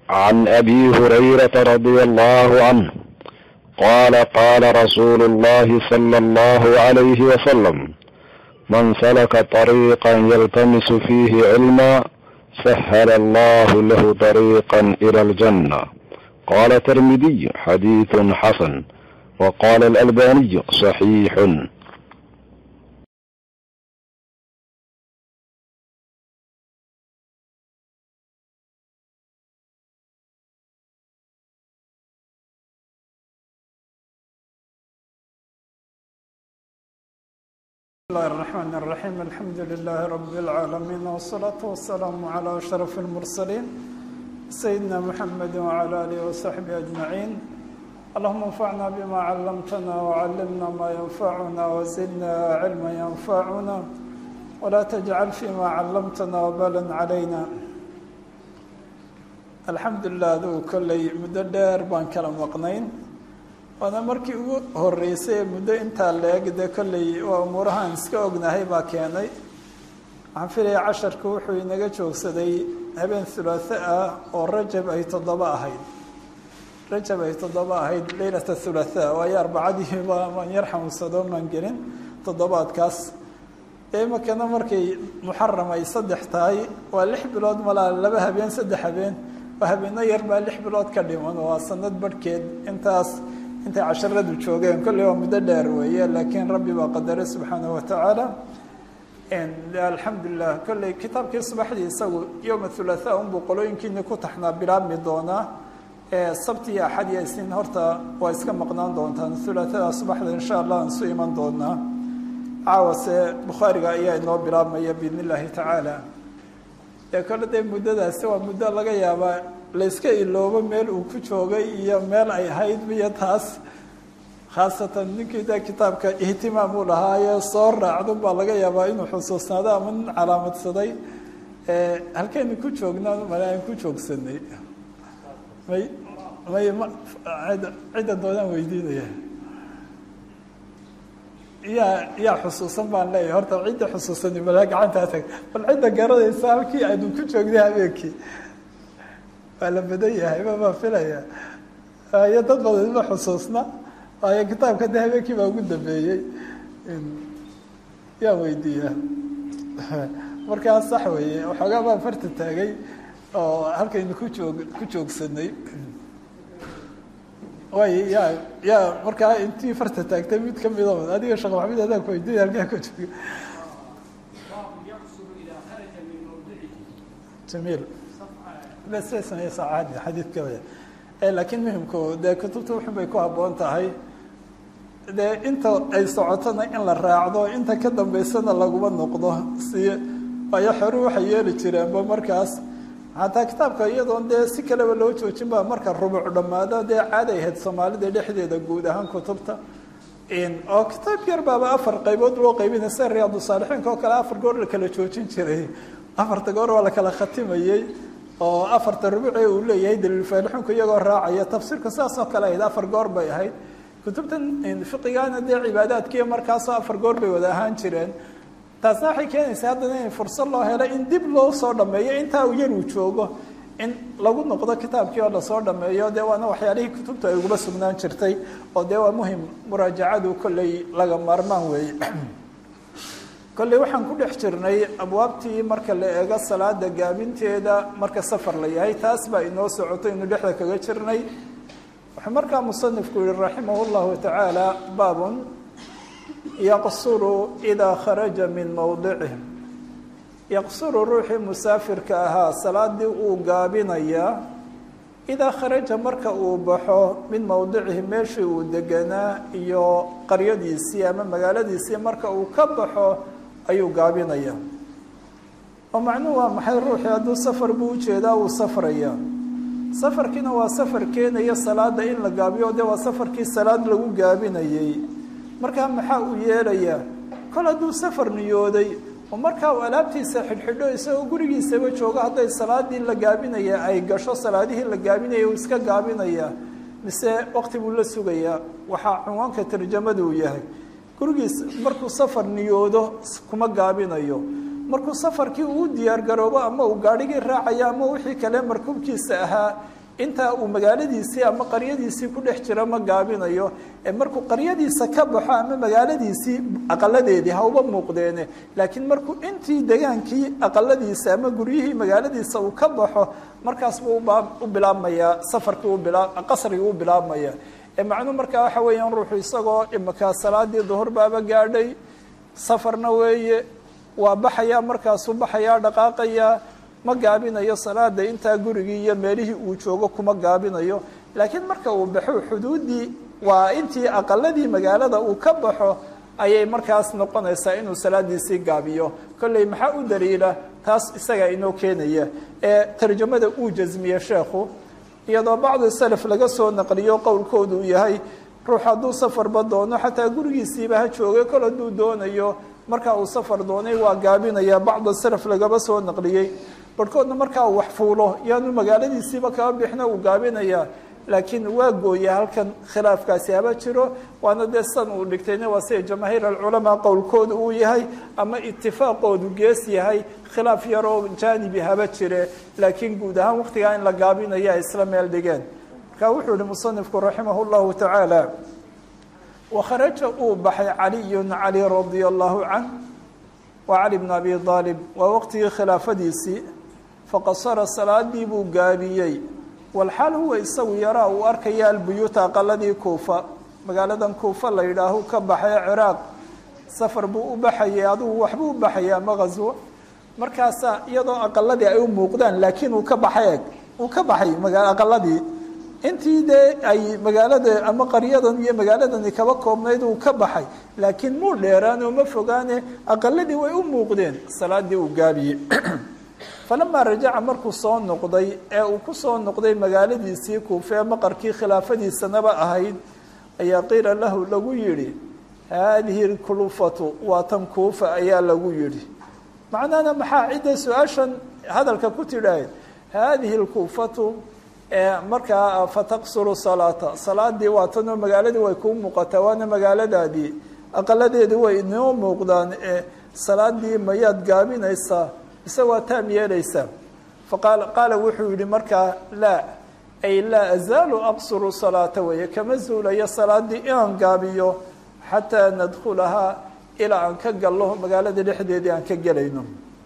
عن ابي هريره رضي الله عنه قال قال رسول الله صلى الله عليه وسلم من سلك طريقا يلتمس فيه علما سهل الله له طريقا الى الجنه قال الترمذي حديث حسن وقال الالباني صحيح بسم الله الرحمن الرحيم الحمد لله رب العالمين والصلاة والسلام على أشرف المرسلين سيدنا محمد وعلى آله وصحبه أجمعين اللهم انفعنا بما علمتنا وعلمنا ما ينفعنا وزدنا علما ينفعنا ولا تجعل فيما علمتنا وبالا علينا الحمد لله ذو كل مدة دير بان كلام مقنين waana markii ugu horeysay muddo intaa leeg dee kolley waa umuurahaan iska ognahay baa keenay waxaan filaya casharku wuxuu inaga joogsaday habeen hulaatho ah oo rajab ay toddoba ahayd rajab ay toddoba ahayd leylata hulaatha waayo arbacadii maan yar xanuunsado maan gelin toddobaadkaas imakana markay muxaram ay saddex tahay waa lix bilood malaa laba habeen saddex habeen waa habeeno yar baa lix bilood ka dhiman waa sanad barhkeed intaas intay casharadu joogeen kolley waa muddo dheer weeye laakiin rabbi baa qadaray subxaanaه watacaala alxamdulilah kolley kitaabkii subaxdii isagu yowma hulaaha unbuu qolooyinkiini ku taxnaa bilaabmi doonaa sabti iyo axad iyo isniin horta waa iska maqnaan doontaan hulaathada subaxda insha allah aan isu iman doonaa caawase bukhaariga ayaa inoo bilaabmaya biidn illaahi tacaala ee kole dee muddadaasi waa muddo laga yaabaa layska iloobo meel uu ku joogay iyo meel ay ahayd iyo taas khaasatan ninkii de kitaabka ihtimaam uu lahaaye soo raacdo baa laga yaabaa inuu xusuusnaado ama nin calaamadsaday halkeynu ku joognaa male aan ku joogsanay may may ma cidda doonaan weydiinaya yaa yaa xusuusan baan leeyahay horta cidda xusuusani mala gacantaa tag bal cidda garanaysa halkii aynu ku joognay habeenkii waa la badan yahay ma baa filaya iyo dad badan ma xusuusna waayo kitaabka de habeenkii baa ugu dambeeyey yaa weydiiya markaa sax weeye waxoogaa baan farta taagay oo halkaynu ku joog ku joogsanay way ya ya markaa intii farta taagtay mid kamida adiga sheekh maxamed adaan ku weydiinaya halkaa ku jooga jamiil bssameye saacadi xadiidka waya laakiin muhimku dee kutubta wuxun bay ku habboon tahay dee inta ay socotona in la raacdo inta ka dambeysana laguma noqdo si waayo xoru waxay yeeli jireenba markaas xataa kitaabka iyadoon dee si kaleba loo joojin ba marka rubuc dhammaado dee caaday ahayd soomaalida dhexdeeda guud ahaan kutubta oo kitaab yar baaba afar qaybood loo qaybinay sida riyaadu saalixiinka oo kale afar goor la kala joojin jiray afarta goor waa la kala khatimayey oo afarta rubuce uu leeyahay daliilfaalixunku iyagoo raacaya tafsiirku sidaas oo kale ahayd afar goor bay ahayd kutubtan fiqigaana dee cibaadaadkiiyo markaasoo afar goor bay wada ahaan jireen taasna waxay keenaysaa haddana in fursad loo helo in dib loo soo dhameeyo intaa uu yar uu joogo in lagu noqdo kitaabkii oo lasoo dhameeyo dee waana waxyaalihii kutubta ay ugula sugnaan jirtay oo dee waa muhim muraajacadu kolley laga maarmaan weeye kolley waxaan ku dhex jirnay abwaabtii marka la eego salaada gaabinteeda marka safar la yahay taas baa inoo socoto inu dhexda kaga jirnay wuxuu markaa musanifku yihi raximah llahu tacaala baabun yaqsuru idaa kharaja min mowdicih yaqsuru ruuxii musaafirka ahaa salaadii uu gaabinayaa idaa kharaja marka uu baxo min mowdicihi meeshii uu deganaa iyo qaryadiisii ama magaaladiisii marka uu ka baxo ayuu gaabinaya oo macnuhu waa maxay ruuxii hadduu safar buu ujeedaa uu safraya safarkiina waa safar keenaya salaada in la gaabiyo dee waa safarkii salaad lagu gaabinayey markaa maxaa uu yeelayaa kol hadduu safar niyooday oo markaa uu alaabtiisa xidhxidho isagoo gurigiisaba joogo hadday salaadii la gaabinaya ay gasho salaadihii la gaabinaya uu iska gaabinaya mise waqti buu la sugayaa waxaa cunwaanka tarjamada uu yahay gurigiis markuu safar niyoodo kuma gaabinayo markuu safarkii uu diyaar garoobo ama uu gaadhigii raacayo ama wixii kale markuubkiisa ahaa intaa uu magaaladiisii ama qaryadiisii ku dhex jiro ma gaabinayo ee markuu qaryadiisa ka baxo ama magaaladiisii aqaladeedii hauba muuqdeene laakiin markuu intii degaankii aqaladiisa ama guryihii magaaladiisa uu ka baxo markaas buu u bilaabmayaa safarkii qasrigii u bilaabmaya ee macnuu markaa waxa weeyaan ruuxu isagoo imakaa salaadii duhur baaba gaadhay safarna weeye waa baxayaa markaasuu baxayaa dhaqaaqayaa ma gaabinayo salaada intaa gurigii iyo meelihii uu joogo kuma gaabinayo laakiin marka uu baxo xuduuddii waa intii aqaladii magaalada uu ka baxo ayay markaas noqonaysaa inuu salaadiisii gaabiyo kolley maxaa u daliila taas isagaa inoo keenaya ee tarjamada uu jasmiye sheekhu iyadoo bacdi salaf laga soo naqliyo qowlkoodu uu yahay ruux hadduu safarba doono xataa gurigiisiiba ha joogay kol hadduu doonayo markaa uu safar doonay waa gaabinaya bacda salaf lagaba soo naqliyey barhkoodna markaa uu wax fuulo yaanu magaaladiisiiba kaba bixna uu gaabinayaa laakiin waa gooya halkan khilaafkaasi haba jiro waana dee san uu dhigtayna waa sida jamaahiir alculamaa qowlkooda uu yahay ama itifaaqoodu gees yahay khilaaf yaroo jaanibi haba jire laakiin guud ahaan waktigaa in la gaabinaya ay isla meel dhigeen marka wuxuu yihi musanifku raximah llahu tacaala wakharaja uu baxay caliyun cali radia allahu canh waa cali bn abi aalib waa waqtigii khilaafadiisii faqasara salaadii buu gaabiyey walxaal huwa isagu yaraa uu arkaya albuyuuta aqaladii kuufa magaaladan kuufa la yidhaahu ka baxay ciraaq safar buu u baxayay adugu waxbuu u baxayay ama ghaswo markaasaa iyadoo aqaladii ay u muuqdaan laakiin uu ka baxay eg uu ka baxay maga aqaladii intii dee ay magaalada ama qaryadan iyo magaaladani kaba koobnayd uu ka baxay laakiin muu dheeraan oo ma fogaane aqaladii way u muuqdeen salaadii uu gaabiyey falamaa rajaca markuu soo noqday ee uu ku soo noqday magaaladiisii kuufee maqarkii khilaafadiisanaba ahayd ayaa qiila lahu lagu yidhi haadihi lkulufatu waa tan kuufa ayaa lagu yidhi macnahana maxaa cidda su-aashan hadalka ku tidhaahd haadihi lkuufatu markaa fataqsuru salaata salaadii waa tanoo magaaladii way kuu muuqataa waana magaaladaadii aqaladeedii way inoo muuqdaan ee salaadii mayaad gaabinaysaa mise waa taam yeelaysaa faqaal qaala wuxuu yihi markaa laa ay laa azaalu aqsuru salaata weeye kama zuulayo salaadii inaan gaabiyo xataa nadkhulahaa ilaa aan ka gallo magaalada dhexdeedii aan ka gelayno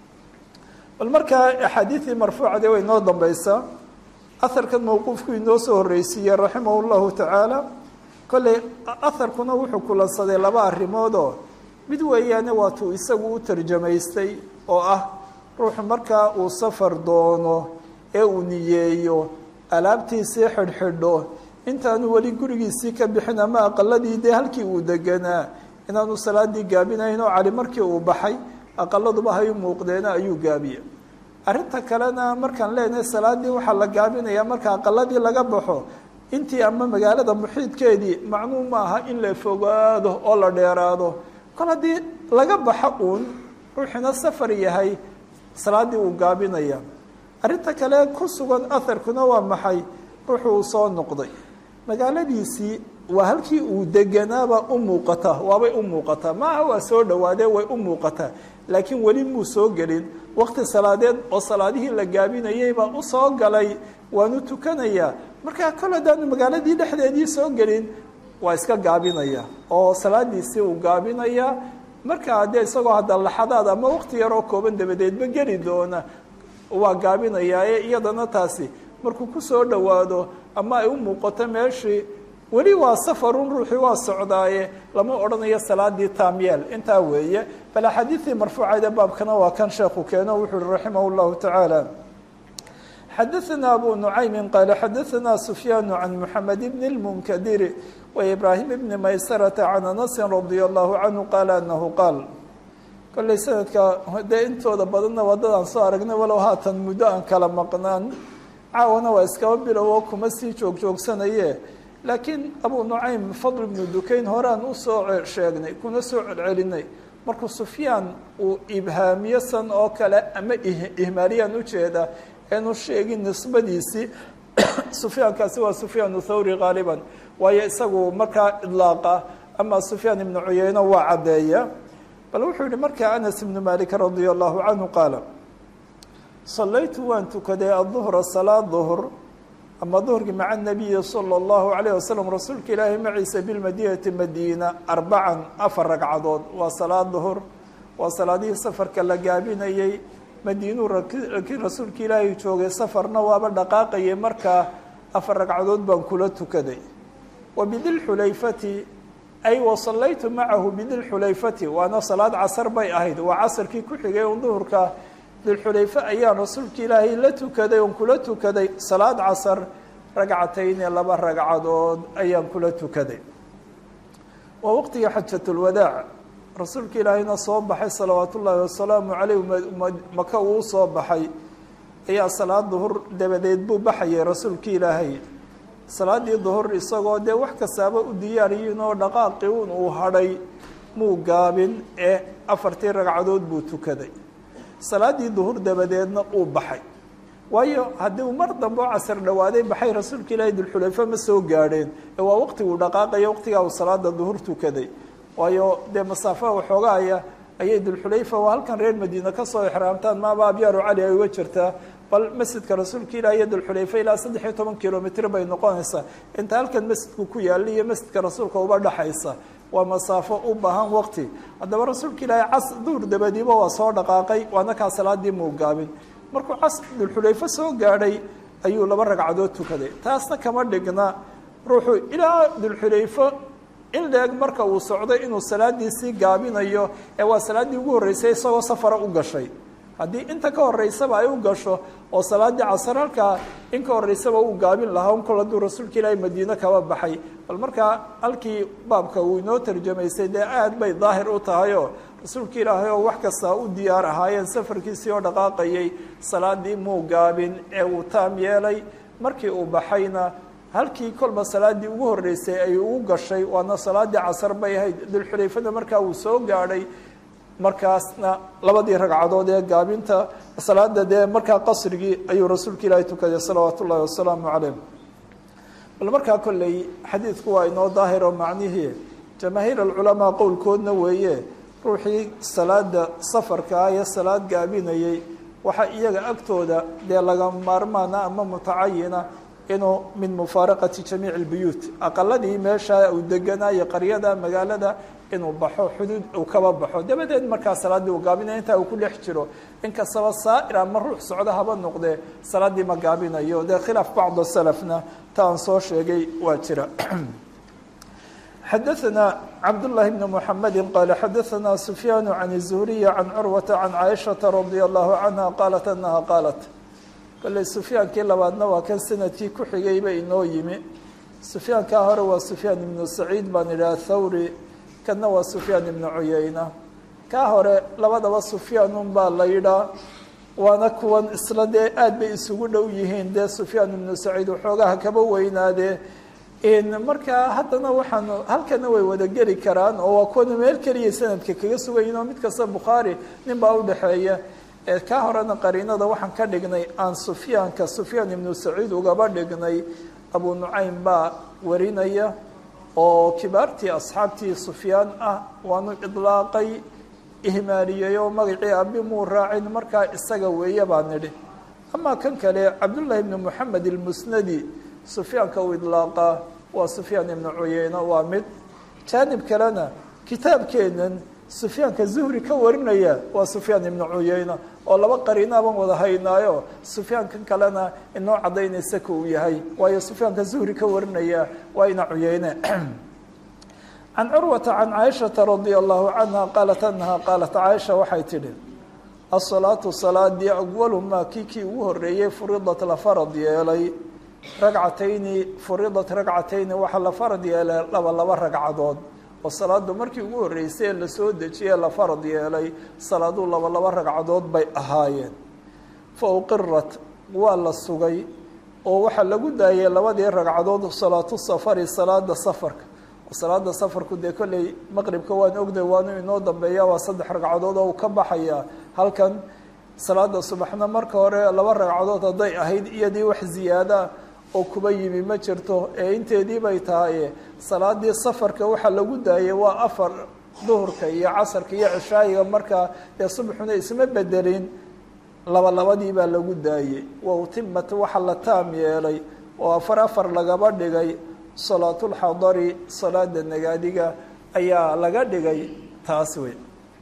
bal markaa axaadiidii marfuucade way inoo dambaysaa aharkan mawquufku inoo soo horreysiiyey raximah llahu tacaala kolley aharkuna wuxuu kulansaday laba arrimoodoo mid weeyaane waatuu isagu u tarjamaystay oo ah ruuxu markaa uu safar doono ee uu niyeeyo alaabtiisii xidhxidho intaanu weli gurigiisii ka bixin ama aqaladii dee halkii uu deganaa inaanu salaadii gaabinayn oo cali markii uu baxay aqaladuba hay u muuqdeena ayuu gaabiye arrinta kalena markaan leenahay salaadii waxaa la gaabinayaa marka aqaladii laga baxo intii ama magaalada muxiidkeedii macnuu ma aha in la fogaado oo la dheeraado kol haddii laga baxo uun ruuxina safar yahay salaadii uu gaabinaya arrinta kale ku sugan aharkuna waa maxay ruuxu uu soo noqday magaaladiisii waa halkii uu deganaaba u muuqata waabay u muuqataa maaha waa soo dhawaadee way u muuqataa laakiin weli muu soo gelin waqti salaadeed oo salaadihii la gaabinayay baa u soo galay waanu tukanayaa markaa kol haddaanu magaaladii dhexdeedii soo gelin waa iska gaabinaya oo salaadiisii uu gaabinayaa markaa dee isagoo hadda laxadaad ama waqti yaroo kooban dabadeedba geli doona waa gaabinayaa ee iyadana taasi markuu kusoo dhowaado ama ay u muuqato meeshii weli waa safarun ruuxii waa socdaaye lama odhanayo salaadii taamyeel intaa weeye bal axaadiidii marfuucayde baabkana waa kan sheekhu keeno wuxuu uhi raximah llahu tacaala xadaثna abu nucaymi qaala xadaثna sufyaanu can muxamed bn اlmunkadiri wa ibraahim bni maysarata can anasi radia allahu canhu qaala anahu qaal kolley sanadka dee intooda badanna wadadaan soo aragnay walow haatan muddo aan kala maqnaan caawana waa iskaba bilowo kuma sii joog joogsanaye laakiin abu nucaym fadl ibnu dukayn horaan usoo sheegnay kuna soo celcelinay markuu sufyaan uu ibhaamiyo san oo kale ama ihmaaliyaan ujeeda eenu sheegin nisbadiisii sufyaankaasi waa sufyaan thawri qaaliban waayo isagu markaa idlaaqa ama sufyaan ibnu cuyeyno waa caddeeya bal wuxuu yihi markaa anas ibnu malik radia allahu canhu qaala salaytu waan tukaday aduhra salaad duhr ama duhurkii maca nabiyi sala allahu calayh wasalam rasuulka ilaahay maciisa bilmadiinati madiina arbacan afar ragcadood waa salaad duhur waa salaadihii safarka la gaabinayey madiinuu rakii rasuulka ilaahay joogay safarna waaba dhaqaaqayay markaa afar ragcadood baan kula tukaday wa bidilxulayfati ay wa sallaytu macahu bidilxulayfati waana salaad casar bay ahayd waa casarkii ku xigay un duhurka dilxulayfe ayaan rasuulka ilaahay la tukaday oon kula tukaday salaad casar ragcatayni laba ragcadood ayaan kula tukaday waa waqtigii xajatulwadaac rasuulka ilaahayna soo baxay salawaat ullaahi wasalaamu caleyh maka uu soo baxay ayaa salaad duhur dabadeed buu baxayay rasuulka ilaahay salaadii duhur isagoo dee wax kastaaba u diyaariyin oo dhaqaaqii un uu hadhay muu gaabin ee afartii ragcadood buu tukaday salaadii duhur dabadeedna uu baxay waayo haddii uu mar dambe oo casar dhawaaday baxay rasuulka ilaahay dulxulayfe ma soo gaadheen ee waa waqtiguu dhaqaaqaya waqtigaa uu salaada duhur tukaday waayo dee masaafaha waxoogaaya ayay dulxulayfa waa halkan reer madiina kasoo exraamtaan maaba abyaaru cali ay uga jirtaa bal masjidka rasuulka ilah iyo dulxulayfa ilaa saddex iyo toban kilomitr bay noqonaysaa inta halkan masjidku ku yaalla iyo masjidka rasuulka uba dhexaysa waa masaafo u baahan waqti haddaba rasuulka ilaahay cas duhur dabadiiba waa soo dhaqaaqay waana kaa salaadii muu gaabin markuu cas dulxulayfo soo gaadhay ayuu laba ragcadood tukaday taasna kama dhigna ruuxuu ilaa dulxulayfo in leeg marka uu socday inuu salaadiisii gaabinayo ee waa salaaddii ugu horreysay isagoo safara u gashay haddii inta ka horeysaba ay u gasho oo salaaddii casar halkaa in ka horeysaba uu gaabin lahaa un kol hadduu rasuulka ilaahay madiine kaba baxay bal markaa halkii baabka uu inoo tarjamaysay dee aad bay daahir u tahay oo rasuulka ilaahay oo wax kastaa u diyaar ahaayeen safarkiisii oo dhaqaaqayay salaadii muu gaabin ee uu taam yeelay markii uu baxayna halkii kolba salaaddii ugu horreysay ay ugu gashay waana salaaddii casar bay ahayd dulxulayfada markaa uu soo gaadhay markaasna labadii ragcadood ee gaabinta salaada dee markaa qasrigii ayuu rasuulka ilaahay tukaday salawaat ullaahi wasalaamu calayh bal markaa kolley xadiidku waa inoo daahir oo macnihii jamaahiir alculamaa qowlkoodna weeye ruuxii salaada safarka ah ee salaad gaabinayay waxaa iyaga agtooda dee laga maarmaana ama mutacayina inuu min mufaaraqati jamiici اlbuyuut aqaladii meesha uu deganaayo qaryada magaalada inuu baxo xuduud uu kaba baxo dabadeed markaa salaaddii uu gaabinayo intaa uu ku dhex jiro inkastaba saa'ir ama ruux socdo haba noqdee salaaddii ma gaabinayo dee khilaaf bacd salafna ta aan soo sheegay waa jira xadaثna cabdالlahi bn mحamedi qaala xadaثna sufyaan can الzuhriy can curwata can caaishaةa radي الlahu canha qaalat anaha qaalat kolley sufyaankii labaadna waa kan sanadkii ku xigayba inoo yimi sufyaankaa hore waa sufyaan ibnu saciid baan idhaha thawri kanna waa sufyaan ibnu cuyeyna kaa hore labadaba sufyaanun baa la yidhaa waana kuwan isla dee aad bay isugu dhow yihiin dee sufyaan ibnu saciid waxoogaha kaba weynaadee markaa haddana waxaanu halkana way wada geli karaan oo waa kuwana meel keliya sanadka kaga sugayin oo mid kasta bukhaari nin baa udhexeeya ka horena qariinada waxaan ka dhignay aan sufyaanka sufyaan ibnu saciid ugaba dhignay abu nucaym baa warinaya oo kibaartii asxaabtii sufyaan ah waanu idlaaqay ihmaaliyey oo magacii abi muu raacin markaa isaga weeye baa nidhi amaa kan kale cabdullaahi ibnu moxamed ilmusnadi sufyaanka uu idlaaqaa waa sufyaan ibnu cuyeyne waa mid jaanib kalena kitaabkeenan sufyaanka zuhri ka warinaya waa sufyaan ibnu cuyeyne oo laba qariinaaban wada haynaayo sufyaankan kalena inoo cadaynaysa ka uu yahay waayo sufyaanka zuhri ka warinaya waa ina cuyeyne can curwata can caaishata radia allahu canha qaalat anaha qaalat caaisha waxay tidhi asalaatu salaadii awalu maa kii kii ugu horeeyey furidat la farad yeelay ragcatayni furidat ragcatayni waxaa la farad yeelay laba laba ragcadood oo salaadu markii ugu horreysay ee lasoo dejiyee la farad yeelay salaaduu laba laba ragcadood bay ahaayeen fa uqirat waa la sugay oo waxaa lagu daayay labadii ragcadood salaatu safari salaada safarka salaada safarku dee kolley maqribka waan ogday waanu inoo dambeeya waa saddex ragcadood oo uu ka baxaya halkan salaada subaxna marka hore laba ragcadood hadday ahayd iyadii wax ziyaada oo kuba yimi ma jirto ee inteedii bay tahay salaadii safarka waxaa lagu daayay waa afar duhurka iyo casarka iyo cishaayiga markaa dee subaxuna isma bedelin laba labadii baa lagu daayey wa utimat waxa la taam yeelay oo afar afar lagaba dhigay salaatulxadari salaada nagaadiga ayaa laga dhigay taas wey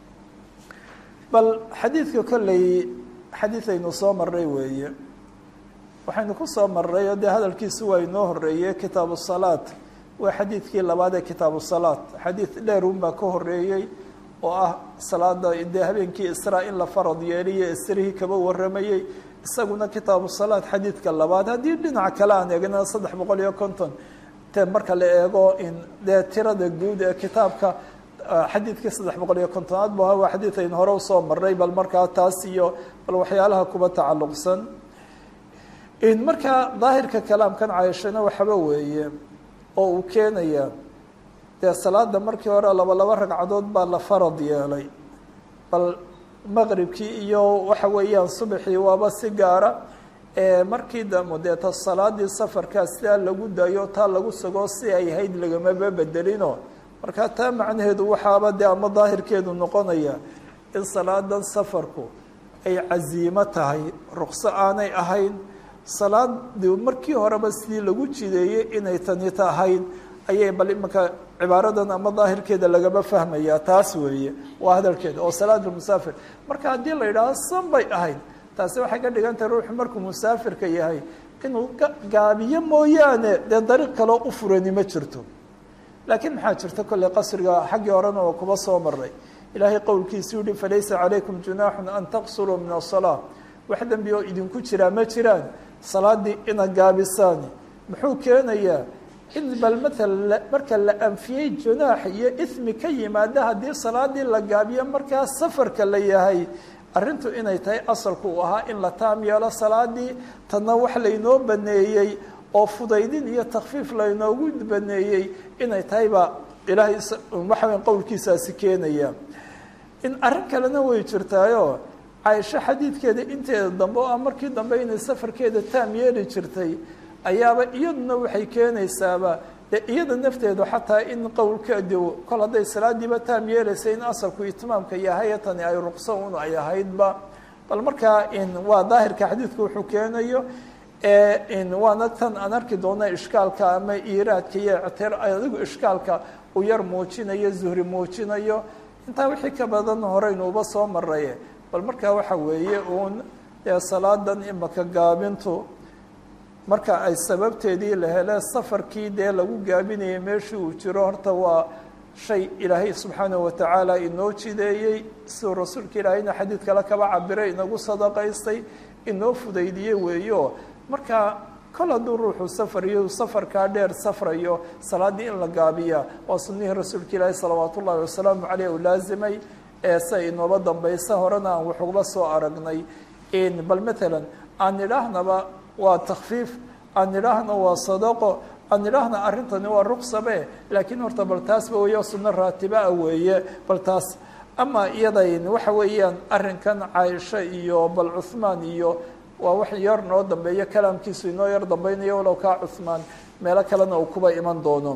bal xadiidka kolley xadiid aynu soo marray weeye waxaynu ku soo marray oo dee hadalkiisu waa inoo horeeyey kitaabu salaat waa xadiidkii labaad ee kitaabu salaat xadiid dheerun baa ka horeeyey oo ah salaada dee habeenkii israa in la farad yeeliyo isrihii kaba waramayey isaguna kitaabu salaat xadiidka labaad haddii dhinac kale aan eegna saddex boqol iyo konton te marka la eego in dee tirada guud ee kitaabka xadiidkii saddex boqol iyo kontonaad bu waa xadiid aynu hore usoo maray bal markaa taas iyo bal waxyaalaha kuba tacalluqsan markaa daahirka kalaamkan cayishana waxaba weeye oo uu keenaya dee salaada markii hore laba laba ragcadood baa la farad yeelay bal maqribkii iyo waxa weeyaan subaxii waaba si gaara markii dambe dee ta salaadii safarkaa sidaa lagu dayo taa lagu sugo si ay hayd lagamaba bedelino markaa taa macnaheedu waxaaba dee ama daahirkeedu noqonaya in salaadan safarku ay casiimo tahay ruqso aanay ahayn salaadii markii horeba sidii lagu jideeyey inay tani tahayn ayay bal imanka cibaaradan ama daahirkeeda lagaba fahmaya taas weeye waa hadalkeeda oo salaatulmusaafir marka haddii la yidhaaho san bay ahayd taasi waxay ka dhigan tahay ruuxu markuu musaafirka yahay inuu gaabiyo mooyaane dee dariiq kaloo u furani ma jirto laakiin maxaa jirta kolley qasriga xaggii horena oo kuba soo maray ilaahay qowlkiisu yihi falaysa calaykum junaaxun an taqsuruu min asalaa wax dembi oo idinku jiraa ma jiraan salaadii ina gaabisaan muxuu keenayaa in bal maala marka la anfiyey junaax iyo ismi ka yimaada haddii salaadii la gaabiyo markaa safarka la yahay arrintu inay tahay asalku uu ahaa in la taam yeelo salaadii tanna wax laynoo baneeyey oo fudaydin iyo takfiif laynoogu baneeyey inay tahay baa ilaahay waxa weya qowlkiisaasi keenaya in arrin kalena way jirtaayo caaisho xadiidkeeda inteeda dambe oo ah markii dambe inay safarkeeda taam yeeli jirtay ayaaba iyaduna waxay keenaysaaba dee iyada nafteedu xataa in qowlkeedi kol hadday salaadiiba taam yeelaysa in asalku itmaamka yahay tani ay ruqso un ay ahaydba bal markaa in waa daahirka xadiidku wuxuu keenayo in waana tan aan arki doona ishkaalka ama iiraadka iyo ictir adigu ishkaalka uu yar muujinayo zuhri muujinayo intaa wixii ka badan horeynuuba soo maraye bal markaa waxa weeye uun dee salaadan imaka gaabintu marka ay sababteedii la hele safarkii dee lagu gaabinayay meeshii uu jiro horta waa shay ilaahay subxaanahu watacaala inoo jideeyey siduu rasuulka ilaahayna xadiid kale kaba cabiray inagu sadaqaystay inoo fudaydiyey weeyo marka kol hadduu ruuxu safariyo safarkaa dheer safrayo salaaddii in la gaabiya waa sunnihii rasuulka ilaahi salawaatu ullahi wasalaamu caleyh uu laazimay ee se inooba dambaysa horena aan waxuba soo aragnay bal matalan aan idhaahnaba waa takfiif aan idhaahna waa sadaqo aan idhaahna arrintani waa ruqsabe laakiin horta bal taasba weeyo sunno raatibaa weeye bal taas ama iyadayn waxa weeyaan arrinkan caaisho iyo bal cuhmaan iyo waa wax yar noo dambeeyo kalaamkiisu inoo yar dambaynayo walow kaa cuhmaan meelo kalena uu kuba iman doono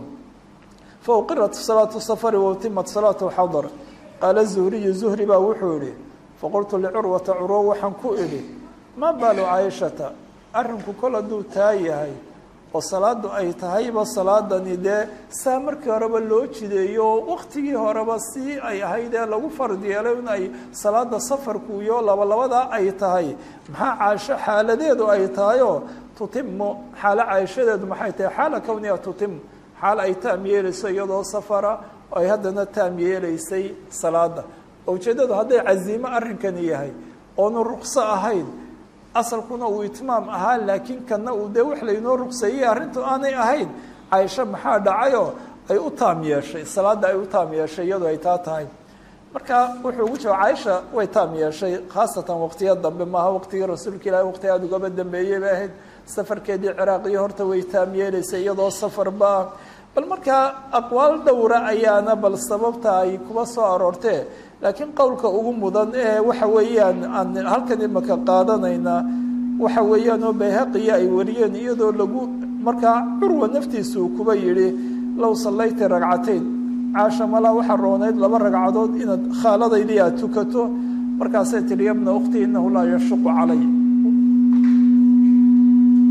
fa uqirat salaatu safari wautimat salaatu xadar qaala zuhriyu zuhri baa wuxuu idhi faqultu licurwata curwo waxaan ku idhi maa baalu caaishata arrinku kol hadduu taa yahay oo salaadu ay tahayba salaadani dee saa markii horeba loo jideeyo waktigii horeba si ay ahayd ee lagu fard yeelay in ay salaada safarku iyo labalabadaa ay tahay maxaa caasho xaaladeedu ay tahayoo tutimu xaalo caashadeedu maxay tahay xaala kowniha tutimu xaal ay taam yeelayso iyadoo safara ay haddana taam yeelaysay salaada oo ujeeddadu hadday casiimo arrinkani yahay oonu ruqso ahayn asalkuna uu itmaam ahaa laakiin kana uu dee wax laynoo ruqseeyey arrintu aanay ahayn caaisho maxaa dhacayoo ay u taam yeeshay salaadda ay u taam yeeshay iyadoo ay taa tahay marka wuxuu ugu jawab caaisha way taam yeeshay khaasatan waqtiya dambe maaha waqtigii rasuulka ilahi waqti aada ugaba dambeeyey bay ahayd safarkeedii ciraaqiyo horta way taam yeelaysay iyadoo safarba ah bal markaa aqwaal dhowra ayaana bal sababta ay kuba soo aroortee laakiin qowlka ugu mudan ee waxa weeyaan aan halkan imaka qaadanaynaa waxa weeyaan oo bayhaqiya ay wariyeen iyadoo lagu markaa curwa naftiisa uu kuba yidhi low sallayti ragcatayn caasha malaa waxaa roonayd laba ragcadood inaad khaaladaydii aad tukato markaasay tihi yabna ukhti inahu laa yashuqu calay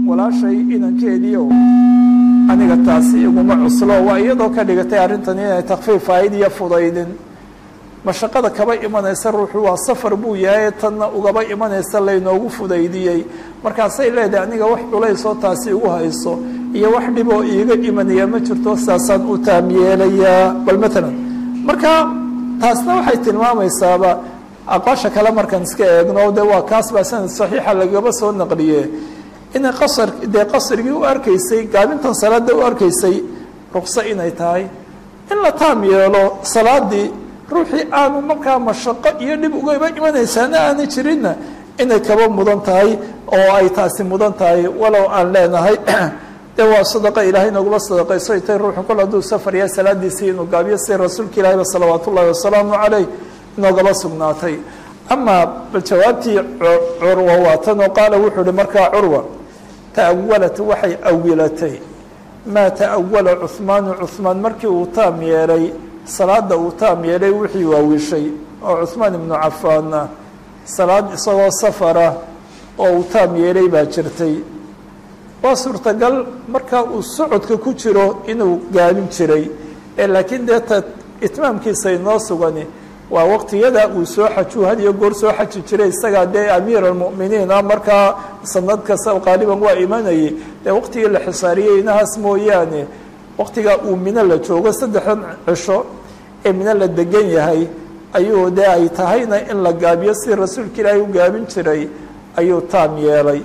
walaashay inankeediio aniga taasi iguma cuslo waa iyadoo ka dhigatay arrintan inay takfiif ahayd iyo fudaydin mashaqada kaba imanaysa ruuxu waa safar buu yahay tanna ugaba imanaysa laynoogu fudaydiyey markaasay leedahay aniga wax culaysoo taasi igu hayso iyo wax dhiboo iiga imanaya ma jirto saasaan u taam yeelayaa bal maalan marka taasna waxay tilmaamaysaaba aqoosha kale markaan iska eegno de waa kaas baa sanad saxiixa lagaba soo naqliye inay qasar dee qasrigii u arkaysay gaabintan salaada u arkaysay ruqso inay tahay in la taam yeelo salaadii ruuxii aanu markaa mashaqo iyo dhib ugaba imanaysaana aanay jirinna inay kaba mudan tahay oo ay taasi mudan tahay walow aan leenahay de waa sadaqa ilaahay naguma sadaqayso tay ruuxu kol hadduu safar yahay salaadiisii inuu gaabiyo si rasuulka ilahiba salawaat ullahi wasalaamu caleyh inoogaba sugnaatay amaa bal jawaabtii curwa waa tan oo qaala wuxuu uhi markaa curwa ta'awalat waxay awilatay maa ta'awala cuhmaanu cuhmaan markii uu taam yeelay salaada uu taam yeelay wixii waawishay oo cuhmaan ibnu cafaanna salaad isagoo safara oo uu taam yeelay baa jirtay waa suurtagal marka uu socodka ku jiro inuu gaabin jiray ee laakiin dee ta itmaamkiisa inoo sugani waa waqtiyada uu soo xajuu had iyo goor soo xaji jiray isagaa dee amiir almu'miniin ah markaa sanad kasta qaaliban waa imanayay dee waqtigii la xisaariyey inahaas mooyaane waqtigaa uu mino la joogo saddexdan cisho ee mino la degan yahay ayuu dee ay tahayna in la gaabiyo si rasuulka ilaahay u gaabin jiray ayuu taam yeelay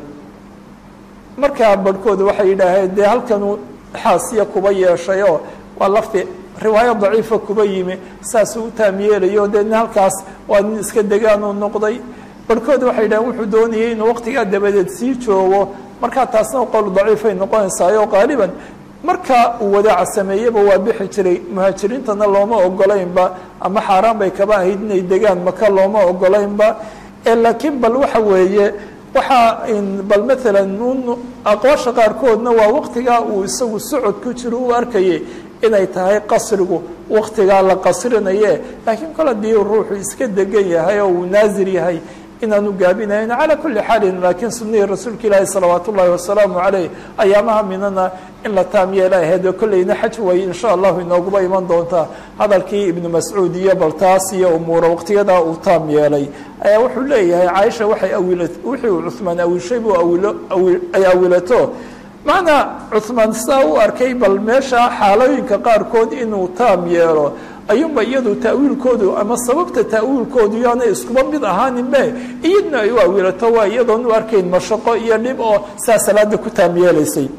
markaa barhkooda waxay yidhaaheen dee halkanuu xaasiya kuba yeeshayoo waa lafti riwaayo daciifa kuba yimi saasuu u taam yeelayo dee nin halkaas waa nin iska degaanuu noqday barhkooda waxay yidhaheen wuxuu doonayay inuu waqtigaa dabadeed sii joogo markaa taasna qowl daciifay noqonaysaayoo qaaliban markaa uu wadaaca sameeyeba waa bixi jiray muhaajiriintana looma ogolaynba ama xaaraan bay kaba ahayd inay degaan maka looma ogolaynba laakiin bal waxa weeye waxaa bal maalan un aqwaasha qaarkoodna waa waqtigaa uu isagu socod ku jiro u arkayay inay tahay qasrigu waqtigaa la qasrinaye laakiin kol haddii ruuxu iska degan yahay oo uu naasir yahay inaanu gaabinayn calaa kulli xaalin laakiin sunnihii rasuulka ilaahi salawaat ullaahi wasalaamu caleyh ayaamaha minana in la taam yeela ahayd kolleyna xaj way insha allahu inooguba iman doontaa hadalkii ibnu mascuud iyo baltaas iyo umuura waqtiyadaa uu taam yeelay ayaa wuxuu leeyahay caaisha waxay awila wixii uu cuhmaan awishay buu awilo ay awilato macnaa cuhmaan sidaa u arkay bal meesha xaalooyinka qaarkood inuu taam yeelo ayuunba iyadu ta'wiilkoodu ama sababta ta'wiilkoodu yaana iskuba mid ahaaninbe iyadna ay u awilato waa iyadoon u arkayn mashaqo iyo dhib oo saa salaada ku taam yeelaysay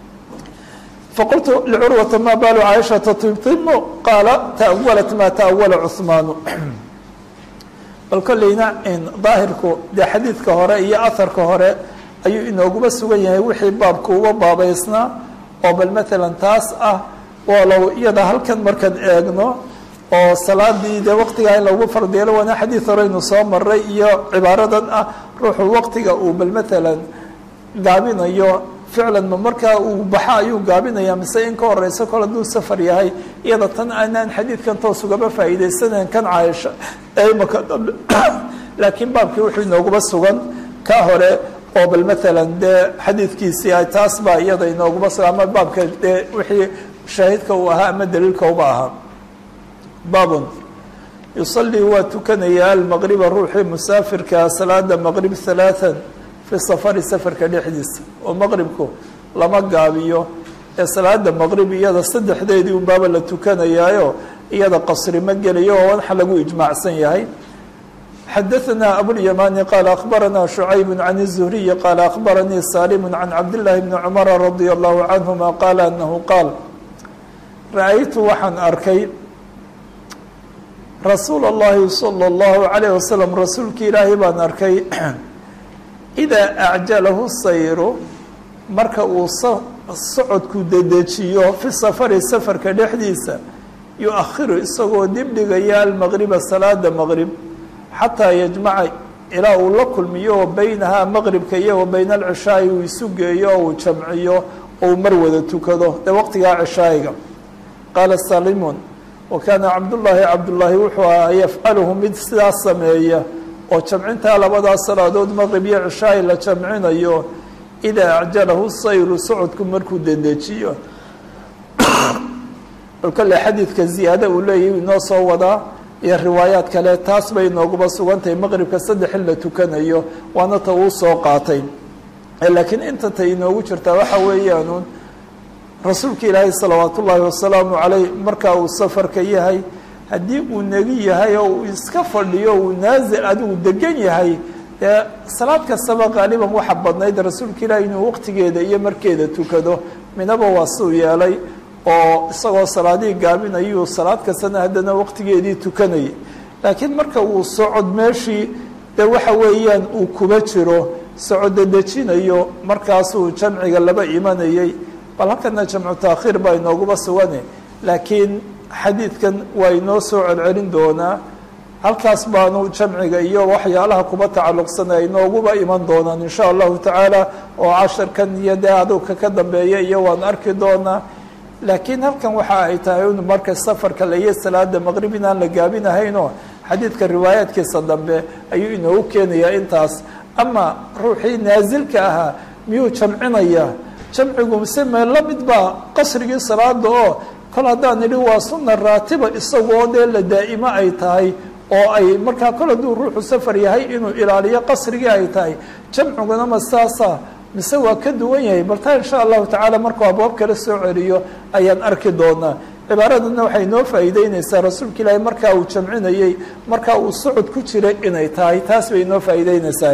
faqultu licurwata maa baalu caaishata tibtimu qaala ta'awalat maa ta'awala cuhmaanu bal kolleyna daahirku dee xadiidka hore iyo aharka hore ayuu inooguba sugan yahay wixii baabka uga baabaysnaa oo bal maalan taas ah walow iyada halkan markaan eegno oo salaadii dee waqtigaa in lagu fardeelo waana xadiid horeynu soo maray iyo cibaaradan ah ruuxu waqtiga uu bal maalan gaabinayo ficlan ma markaa uu baxa ayuu gaabinaya mise in ka horeyso kol hadduu safar yahay iyada tan aanaan xadiidkan toos ugaba faa'iidaysanayn kan caaisha ee imaka dambe laakiin baabkii wuxuu inooguba sugan ka hore oo bal maalan dee xadiidkiisii ay taas baa iyada inooguba sugan ama baabka dee wixii shaahidka uu ahaa ama daliilka uba ahaa baabun yusalii waa tukanayaa almaqriba ruuxii musaafirkaa salaada maqrib halaathan fi safari safarka dhexdiisa oo maqribku lama gaabiyo ee salaada maqrib iyada saddexdeedii unbaaba la tukanayaayo iyada qasri ma gelayo oo waxa lagu ijmaacsan yahay xadaثna abوlyamani qaala akhbarana شhucayb can الزhriyi qaala akhbaranii salim can cabdالlahi bni cmara radia allahu canهuma qaala anahu qaal ra-aytu waxaan arkay rasuul اllahi salى اllahu عalayه wasalam rasuulki ilaahay baan arkay idaa acjalahu sayru marka uu socodku dedejiyo fi safari safarka dhexdiisa yu-akhiru isagoo dibdhigaya almaqriba salaada maqrib xataa yajmaca ilaa uu la kulmiyo wa beynahaa maqribka iyo wa beyna alcishaa'i uu isu geeyo oo uu jamciyo oo uu mar wada tukado dee waqtigaa cishaa'iga qaala salimun wa kaana cabdullaahi cabdullaahi wuxuu ahaa yafcaluhu mid sidaas sameeya oo jamcintaa labadaas salaadood maqrib iyo cishaa'i la jamcinayo idaa acjalahu sayru socodku markuu dedejiyo kale xadiidka ziyaada uu leeyahy inoo soo wadaa iyo riwaayaad kale taas bay inooguba sugantahay maqribka saddex in la tukanayo waana ta uu soo qaatay laakiin inta ta inoogu jirtaa waxa weeyaanuun rasuulka ilaahay salawaatu ullaahi wasalaamu caleyh markaa uu safarka yahay haddii uu negi yahay oo uu iska fadhiyo uu naazil adigu degan yahay dee salaad kastaba qaaliban waxa badnayd rasuulka ilaahay inuu waqtigeeda iyo markeeda tukado minaba waa suu yeelay oo isagoo salaadihii gaabinayuu salaad kastana haddana waqtigeedii tukanayay laakiin marka uu socod meeshii dee waxa weeyaan uu kuba jiro socoda dejinayo markaasuu jamciga laba imanayay bal halkana jamcu taakhiir baa inooguba sugane laakiin xadiidkan waa inoo soo celcelin doonaa halkaas baanu jamciga iyo waxyaalaha kuba tacalluqsana inooguba iman doonaan insha allahu tacaala oo casharkan iyo dee adowka ka dambeeya iyo waan arki doonaa laakiin halkan waxa ay tahay in marka safarka laiyo salaada maqrib inaan la gaabinahaynoo xadiidka riwaayaadkiisa dambe ayuu inoogu keenayaa intaas ama ruuxii naasilka ahaa miyuu jamcinaya jamcigu mise mee la mid baa qasrigii salaada oo kol haddaan idhi waa sunna raatiba isagoo dee la daa'imo ay tahay oo ay markaa kol hadduu ruuxu safar yahay inuu ilaaliyo qasrigii ay tahay jamciguna ma saasa mise waa ka duwan yahay bal taa insha allahu tacaala markuu abwaab kala soo celiyo ayaan arki doonaa cibaaradana waxay noo faa'iideyneysaa rasuulka ilaahay markaa uu jamcinayey markaa uu socod ku jiray inay tahay taas bay noo faa'iideyneysaa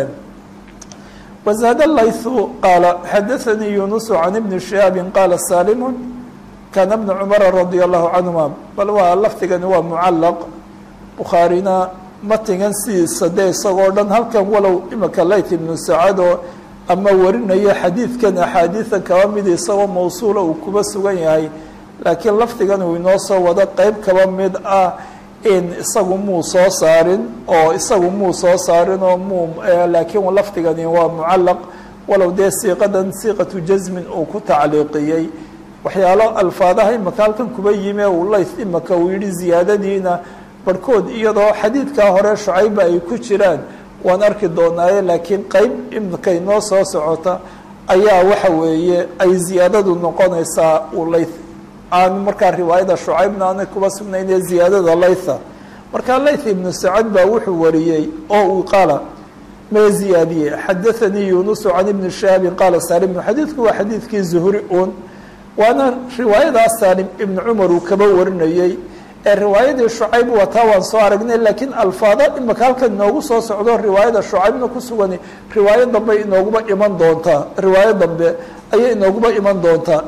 wazaada laythu qaala xadaanii yunusu can ibni shihaabin qaala saalimu kaana bna cumara radia allahu canhuma bal waa lafdigani waa mucallaq bukhaarina matigan sidiisa dee isagoo dhan halkan walow imika layth ibnu sacado ama warinayo xadiidkan axaadiidan kaba mid isagoo mawsuula uu kuba sugan yahay laakiin lafdigan uu inoo soo wado qeyb kaba mid ah in isagu muu soo saarin oo isagu muu soo saarin oo muu laakiin lafdigani waa mucallaq walow dee siiqadan siiqatu jasmin uu ku tacliiqiyey waxyaalo alfaadaha imaka halkan kuba yime uu layth imaka uu yihi ziyaadadiina barhkood iyadoo xadiidkaa hore shucayba ay ku jiraan waan arki doonaaye laakiin qeyb imika inoo soo socota ayaa waxa weeye ay ziyaadadu noqonaysaa uu layth aan markaa riwaayada shucaybna aanay kuba sugnaynee ziyaadada laytha markaa layth ibnu sacad baa wuxuu wariyey oo uu qaala mee ziyaadiyey xadaanii yunusu can ibni shahaabin qaala saalimu xadiidku waa xadiidkii zuhri un waana riwaayadaas saalim ibnu cumar uu kaba warinayey ee riwaayadii shucayb wataa waan soo aragnay laakiin alfaado imika halkan inoogu soo socdo riwaayada shucaybna ku sugan riwaayo dambe inooguba iman doontaa riwaayo dambe ayay inooguba iman doontaa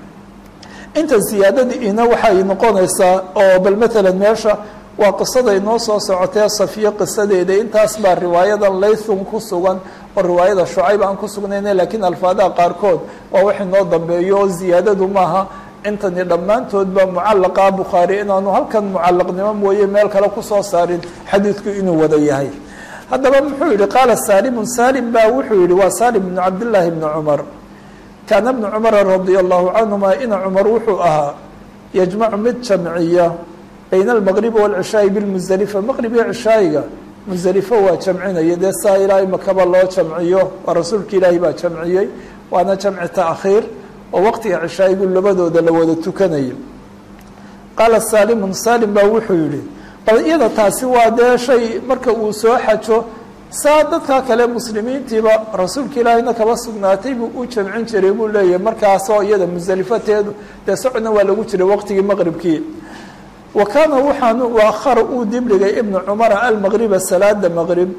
inta ziyaadadiina waxay noqonaysaa oo bal matalan meesha waa qisada inoo soo socotee safiyo qisadeeda intaas baa riwaayadan laythun ku sugan oo riwaayada shucayb aan ku sugnayna laakiin alfaadaha qaarkood waa wax inoo dambeeyo oo ziyaadadu maaha intani dhammaantoodba mucallaqa bukhaari inaanu halkan mucallaqnimo mooye meel kale kusoo saarin xadiidku inuu wada yahay haddaba muxuu yihi qaala saalimun saalim baa wuxuu yihi waa saalim bnu cabdillaahi bni cumar kaana bnu cumara radia allahu canhuma ina cumar wuxuu ahaa yajmacu mid jamciya bayna almaqribi waalcishaa'i bilmusdelifa maqrib iyo cishaayiga musdelifo waa jamcinaya dee saa ilaahay makaba loo jamciyo waa rasuulka ilaahay baa jamciyey waana jamci taakhiir oo waqtiga cishaayigu labadooda la wada tukanayo qaala saalimun saalim baa wuxuu yihi bal iyada taasi waa dee shay marka uu soo xajo saa dadka kale muslimiintiiba rasuulka ilaahayna kaba sugnaatay buu u jamcin jiray buu leeyahay markaasoo iyada musdelifateedu dee socodna waa lagu jiray waqtigii maqribkii wa kaana waxaanu waakhara uu dibdhigay ibnu cumara almaqriba salaada maqrib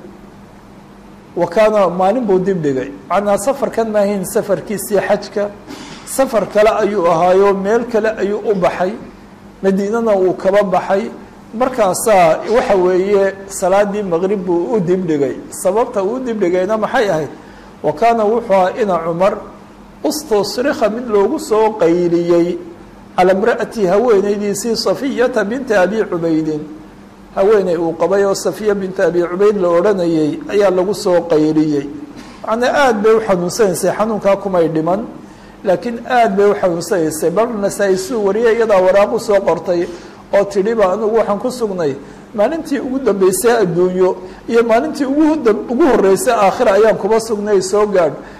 wa kaana maalin buu dibdhigay macnaa safarkan maahayn safarkiisii xajka safar kale ayuu ahaayo meel kale ayuu u baxay madiinana uu kaba baxay markaasaa waxa weeye salaadii maqrib buu u dibdhigay sababta uu dibdhigayna maxay ahayd wa kaana wuxuu ahaa ina cumar ustusrika mid loogu soo qayliyey calaa imra'ati haweenaydiisii safiyata binti abi cubaydin haweeney uu qabay oo safiya binti abi cubayd la odhanayay ayaa lagu soo qayliyey macnaa aada bay u xanuunsanaysay xanuunkaa kumay dhiman laakiin aada bay u xanuunsanaysay bal nasaa-i suu wariyay iyadaa waraaq u soo qortay oo tidhiba anigu waxaan ku sugnay maalintii ugu dambeysay adduunyo iyo maalintii ugu ugu horreysay aakhira ayaan kuba sugnay soo gaadh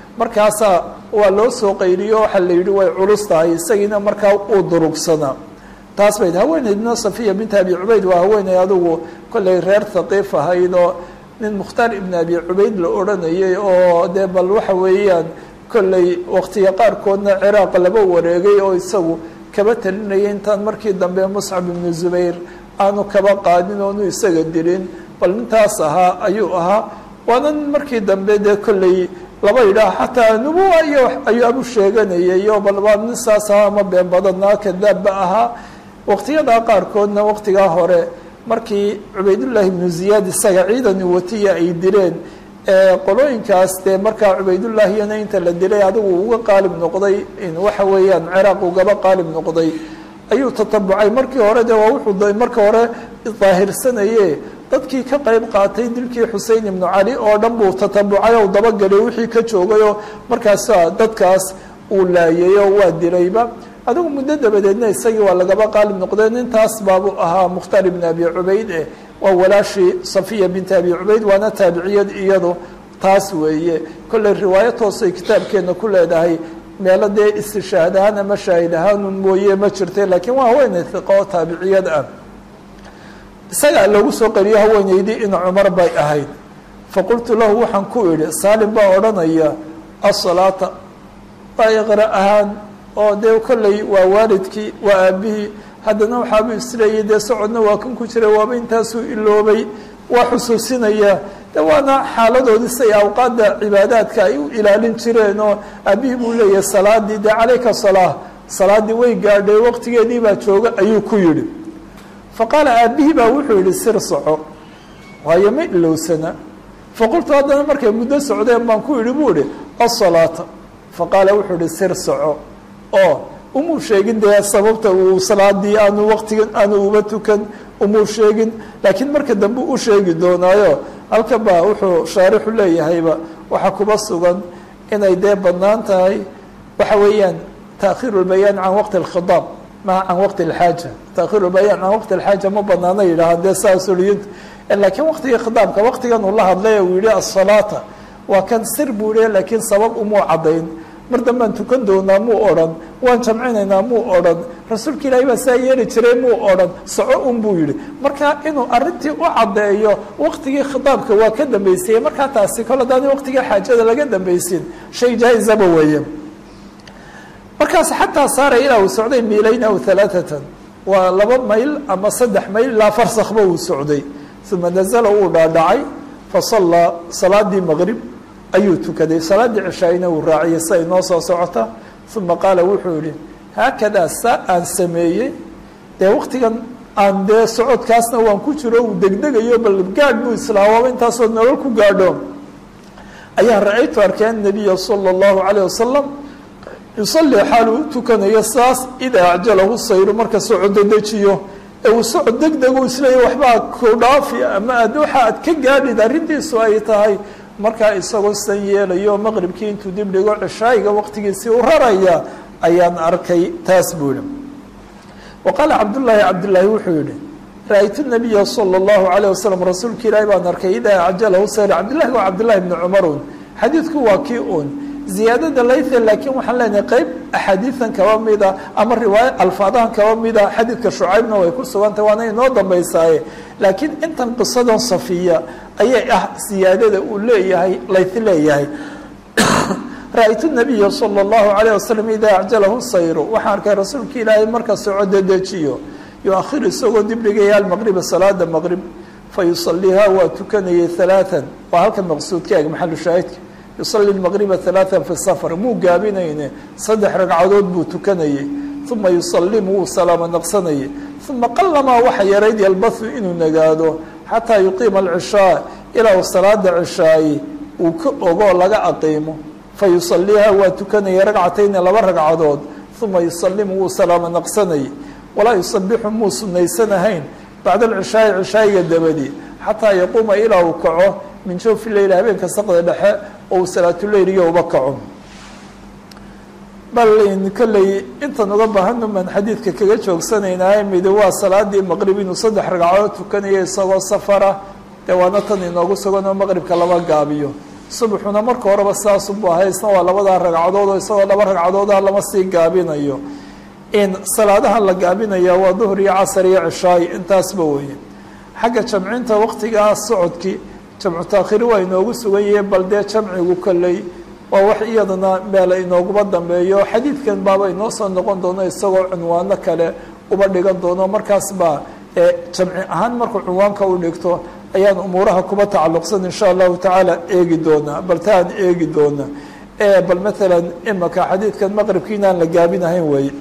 markaasaa waa loo soo qayliyo waxaa la yidhi way culus tahay isagiina markaa uu durugsanaa taas bayd haweeneydna safiya binta abi cubayd waa haweeney adugu kollay reer thaqiif ahayd oo nin mukhtaar ibn abi cubayd la odhanayay oo dee bal waxa weeyaan kollay waqtiga qaarkoodna ciraaq laba wareegay oo isagu kaba talinayay intaan markii dambe muscab ibnu zubayr aanu kaba qaadin oonu isaga dilin bal nintaas ahaa ayuu ahaa waana nin markii dambe dee kollay laba yidhaah xataa nubuwa iyo ayaabu sheeganayay oo bal waa nin saas ahaa ama been badanaa kadaabba ahaa waqtiyadaa qaarkoodna waqtigaa hore markii cubaydullaahi ibnu ziyaad isaga ciidani watiya ay dileen qolooyinkaas dee markaa cubaydullaahiyana inta la dilay adigu uga qaalib noqday waxa weeyaan ciraaq ugaba qaalib noqday ayuu tatabucay markii hore de waa wuxuu marka hore daahirsanaye dadkii ka qayb qaatay dilkii xusein ibnu cali oo dhan buu tatabucay oo dabagelay wixii ka joogayoo markaasa dadkaas uu laayayoo waa dilayba adigu muddo dabadeedna isagii waa lagaba qaalib noqdeen intaas baabuu ahaa mukhtaar ibn abi cubayd eh waa walaashii safiya binti abi cubayd waana taabiciyad iyadu taas weeye kolley riwaayo toosay kitaabkeena ku leedahay meelo dee istishaahad ahaan ama shaahid ahaanun mooye ma jirta laakiin waa haweeney hiqa oo taabiciyad ah isagaa loogu soo qariyo haweeneydii in cumar bay ahayd faqultu lahu waxaan ku idhi saalim baa odhanaya asalaata waa iqra ahaan oo dee kolley waa waalidkii waa aabihii haddana waxaabuu isleeyay dee socodna waa kan ku jira waaba intaasuu iloobay waa xusuusinaya de waana xaaladoodii say awqaadda cibaadaadka ay u ilaalin jireen oo aabihii buu leeyahay salaadii dee calayka salaa salaadii way gaadhay waqtigeedii baa jooga ayuu ku yidhi fa qaala aabihii baa wuxuu yihi sir soco waayo ma ilowsana faqultu haddana markay muddo socdeen baan ku yidhi buu ihi asalaata fa qaala wuxuu ihi sir soco oo umuu sheegin dee sababta uu salaadii aanu waqtigan aanu uba tukan umuu sheegin laakiin marka dambe u sheegi doonaayo halka baa wuxuu shaarixu leeyahayba waxaa kuba sugan inay dee bannaan tahay waxa weeyaan taakhiru lbayaan can waqti alkhidaab maha can waqti alxaaja taakhiru lbayaan can waqti alxaaja ma banaana yidhahaan dee saa soliyinta laakiin waqtigii khidaabka waqtigan uu la hadlay uu yihi asalaata waa kan sir buu yihi laakiin sabab umuu caddayn mar dambaan tukan doonaa muu odhan waan jamcinaynaa muu odhan rasuulka ilaahay baa saa yeeli jiray muu odhan soco un buu yidhi marka inuu arintii u caddeeyo waqtigii khitaabka waa ka dambeysayey markaa taasi kol haddaani waqtigii xaajada laga dambaysin shay jaa-izaba weeye markaas xataa saaray ilaa uu socday miilayn aw halaaatan waa laba mayl ama saddex mayl ilaa farsakba uu socday uma nazala uu dhaadhacay fasallaa salaadii maqrib ayuu tukaday salaaddii cishaayna uu raaciyay si ay noo soo socota uma qaala wuxuu yihi haakadaa saa aan sameeyey dee waqtigan aan dee socodkaasna waan ku jiro uu degdegayo bal gaadh buu islaamaba intaasoo nolol ku gaadho ayaa ra-aytu arkay annabiya sala allahu calayh wasalam yusalii xaaluu u tukanayo saas idaa acjalahu sayru marka socodo dejiyo ee uu socod degdegu isleeya waxbaa ku dhaafi ama aad waxa aad ka gaadhid arrintiisu ay tahay markaa isagoo san yeelayo maqribkii intuu dib dhigo cishaayiga waqtigiisii u raraya ayaan arkay taas buu yihi wa qaala cabdullaahi cabdillaahi wuxuu yihi ra-aytu nabiya sala allahu calayh wasalam rasuulka ilaahi baan arkay idaa acjalahu sayr cabdillahi waa cabdillahi bni cumarun xadiidku waa kii uun ziyaadada laythe laakiin waxaan leenahay qeyb axaadiidan kaba mida ama riwaaya alfaadahan kaba mida xadiidka shucaybna way ku sugantah waana inoo dambaysaaye laakiin intan qisadan safiya ayay ah siyaadada uu leeyahay layth leeyahay ra-aytu nabiya sala allahu calayh wasalam idaa acjalahu sayru waxaan arkay rasuulka ilaahay marka soco dedejiyo yu-akhir isagoo dib dhigaya almaqriba salaada maqrib fa yusaliiha waa tukanayay halaatan waa halka maqsuudka eeg maxalu shaahidka yusali lmaqriba halaatan fi safar muu gaabinayne saddex ragcadood buu tukanayay uma yusalimu wuu salaamo naqsanayay uma qalamaa waxa yarayd yalbathu inuu nagaado xataa yuqiima alcishaa ilaa uu salaada cishaaye uu ka ogoo laga aqiimo fa yusaliiha waa tukanayay ragcatayni laba ragcadood uma yusalimu wuu salaamo naqsanayay walaa yusabixu muu sunaysanahayn bacda alcishaa'i cishaayiga dabadi xataa yaquuma ilaa uu kaco min jawfi leyl habeenka saqda dhexe oo uu salaatuleyliga uba kaco bal kolley intan uga baahanu baan xadiidka kaga joogsanaynaa midi waa salaadii maqrib inuu saddex ragcadood tukanayo isagoo safara dee waana tan inoogu sugan oo maqribka lama gaabiyo subaxuna marka horeba sidaasubu ahay isna waa labadaa ragcadood oo isagoo laba ragcadooda lama sii gaabinayo in salaadaha la gaabinaya waa duhr iyo casar iyo cishaay intaasba weeye xagga jamcinta waqtigaa socodkii jamcu taakhiri waa inoogu sugan yahe bal dee jamcigu kolley waa wax iyadana meel inooguba dambeeyo xadiidkan baaba inoo soo noqon doono isagoo cunwaano kale uba dhigan doono markaas baa jamci ahaan markuu cunwaanka u dhigto ayaan umuuraha kuba tacalluqsan insha allahu tacaala eegi doonaa bal taan eegi doona bal maalan imaka xadiidkan maqribki inaan la gaabinahayn weeye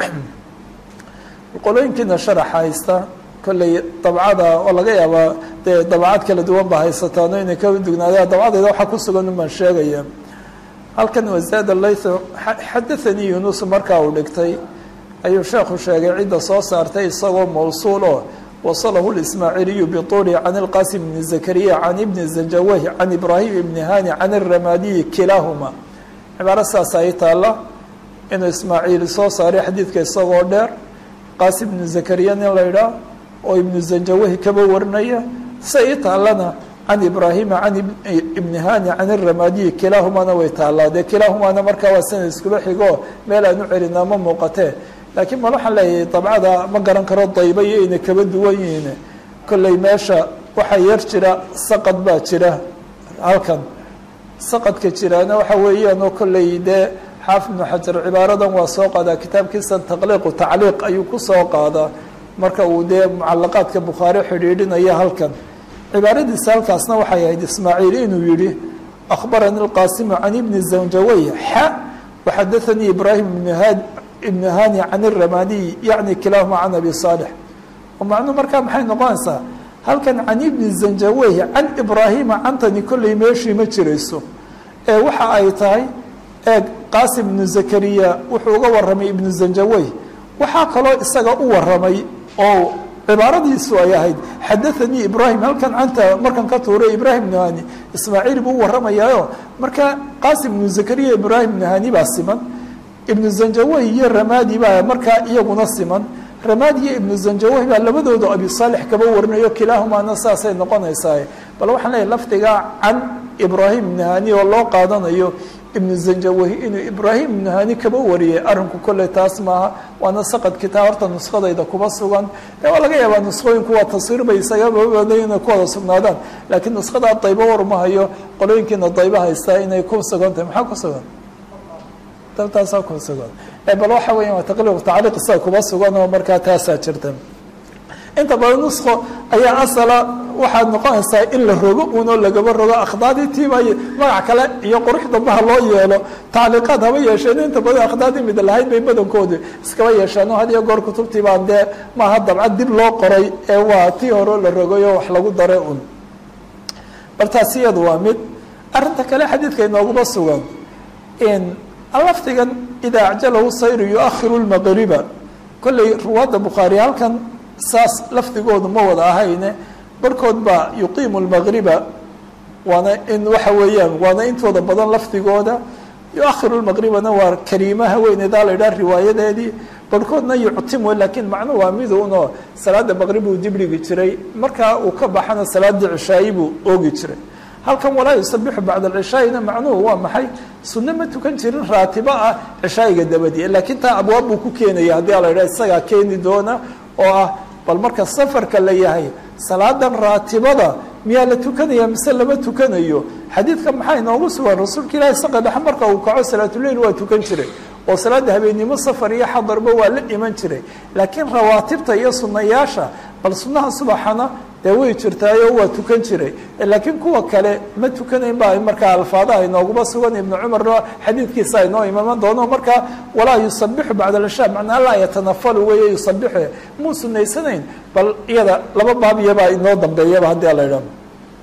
qolooyinkiina sharaxa haysta kolley dabcada oo laga yaabaa dee dabcad kala duwan baa haysataano inay ka dugnaadaan dabcadayda waxaa ku sugan umaan sheegaya halkan wasaada laytho xadathanii yunusu markaa uu dhigtay ayuu sheekhu sheegay cidda soo saartay isagoo mawsuul oo wasalahu lismaaciiliyu bituuli can ilqasim bni zakariya can ibni zanjaweh can ibraahim ibni hani can iramadiyi kilaahuma cibaaro saas ay taalla inuu ismaaciili soo saaray xadiidka isagoo dheer qaasim ibnu zakariya nin la idhaah oo ibnu zanjawahi kaba warinaya se ii taallana can ibraahima can ibni hani can iramadiyi kilaahumana way taallaa dee kilaahumana markaa waa sanad iskuba xigo meel aan u celinaa ma muuqatee laakiin mal waxaan leeyahay dabcada ma garan karo dayba iyo inay kaba duwan yihiin kolley meesha waxaa yar jira saqad baa jira halkan saqadka jiraana waxa weeyaan oo kolley dee xaafid ibnu xajar cibaaradan waa soo qaadaa kitaabkiisa taqliiqu tacliiq ayuu ku soo qaadaa marka uu dee mucalaqaadka bukhaari xidhiidhinaya halkan cibaaradiisa halkaasna waxay ahayd ismaaciil inuu yihi akhbarani lqaasimu can ibni zanjawey xa waxadathanii ibraahim ibn had ibn hani can iramaniy yacni kilaahuma can abi saalix oo macnuu markaa maxay noqonaysaa halkan can ibni zanjawey can ibraahima cantani kolley meeshii ma jirayso ee waxa ay tahay eeg qaasim ibnu zakariya wuxuu uga waramay ibnu zanjawey waxaa kaloo isaga u waramay oo cibaaradiisu ay ahayd xadathanii ibraahim halkan canta markan ka tuuray ibraahim ibnu hani ismaaciil buu u waramayaayo marka qaasim ibnu zakariya ibraahim ibnu hani baa siman ibnu zanjawey iyo ramadi baa markaa iyaguna siman ramadi iyo ibnu zanjawey baa labadooda abi saalix kaba warinayo kilaahumaana saasay noqonaysaa bal waxaan leeyahy lafdigaa can ibraahim ibnu hani oo loo qaadanayo ibnu zanjawahi inuu ibraahim ibnu hani kaba wariyay arrinku kolley taas maaha waana saqad kitaab horta nuskadayda kuba sugan ee waa laga yaabaa nuskooyinku waa taswiir bay isagaba waday inay ku wada sugnaadaan laakiin nuskadaa daybo warma hayo qolooyinkiina dayba haystaa inay ku sugan tahay maxaa ku sugan taasaa ku sugan bal waxa weya waa taqliiq tacliiq isaga kuba sugan oo markaa taasaa jirta inta badan nusko ayaa asala waxaad noqonaysaa in la rogo unoo lagaba rogo akhdaadii tiibay magac kale iyo qurux dambaha loo yeelo tacliiqaad haba yeesheen inta badan akhdaadii mid lahayd bay badankoodu iskaba yeesheen oo had iyo goor kutubtii baan dee maaha dabcad dib loo qoray ee waa tii hore la rogayo wax lagu daray un bal taas iyadu waa mid arrinta kale xadiidka inooguba sugan in lafdigan idaa acjalahu sayru yuakhiru lmaqriba kolley ruwaadda bukhaari halkan saas lafdigoodu ma wada ahayne barhkood baa yuqiimu lmaqriba waana in waxa weeyaan waana intooda badan lafdigooda yuakhiru lmaqribana waa kariimaha weyneedaa la idhaha riwaayadeedii barhkoodna yuctimu laakiin macnu waa miduunoo salaada maqrib uu dibdhigi jiray markaa uu ka baxana salaadii cishaayi buu oogi jiray halkan walaa yusabixu bacda alcishaayina macnuhu waa maxay sunno ma tukan jirin raatibo ah cishaayiga dabadii laakiin taa abwaab buu ku keenaya haddii a la idhaha isagaa keeni doona oo ah bal marka safarka la yahay salaadan raatibada miyaa la tukanaya mise lama tukanayo xadiidka maxaa inoogu sugan rasuulka ilaahi saqa dhexe marka uu kaco salaatuleil waa tukan jiray oo salaada habeennimo safar iyo xadarba waa la iman jiray laakiin rawaatibta iyo sunayaasha bal sunnaha subaxana dee way jirtaayo waa tukan jiray laakiin kuwa kale ma tukanayn ba markaa alfaadaha inooguba sugan ibnu cumarna xadiidkiisa inoo imaman doono markaa walaa yusabixu bacda alcishaa macnaa laa yatanafalu weeye yusabixu muu sunaysanayn bal iyada laba baabiyabaa inoo dambeeyaba haddii ala idhaho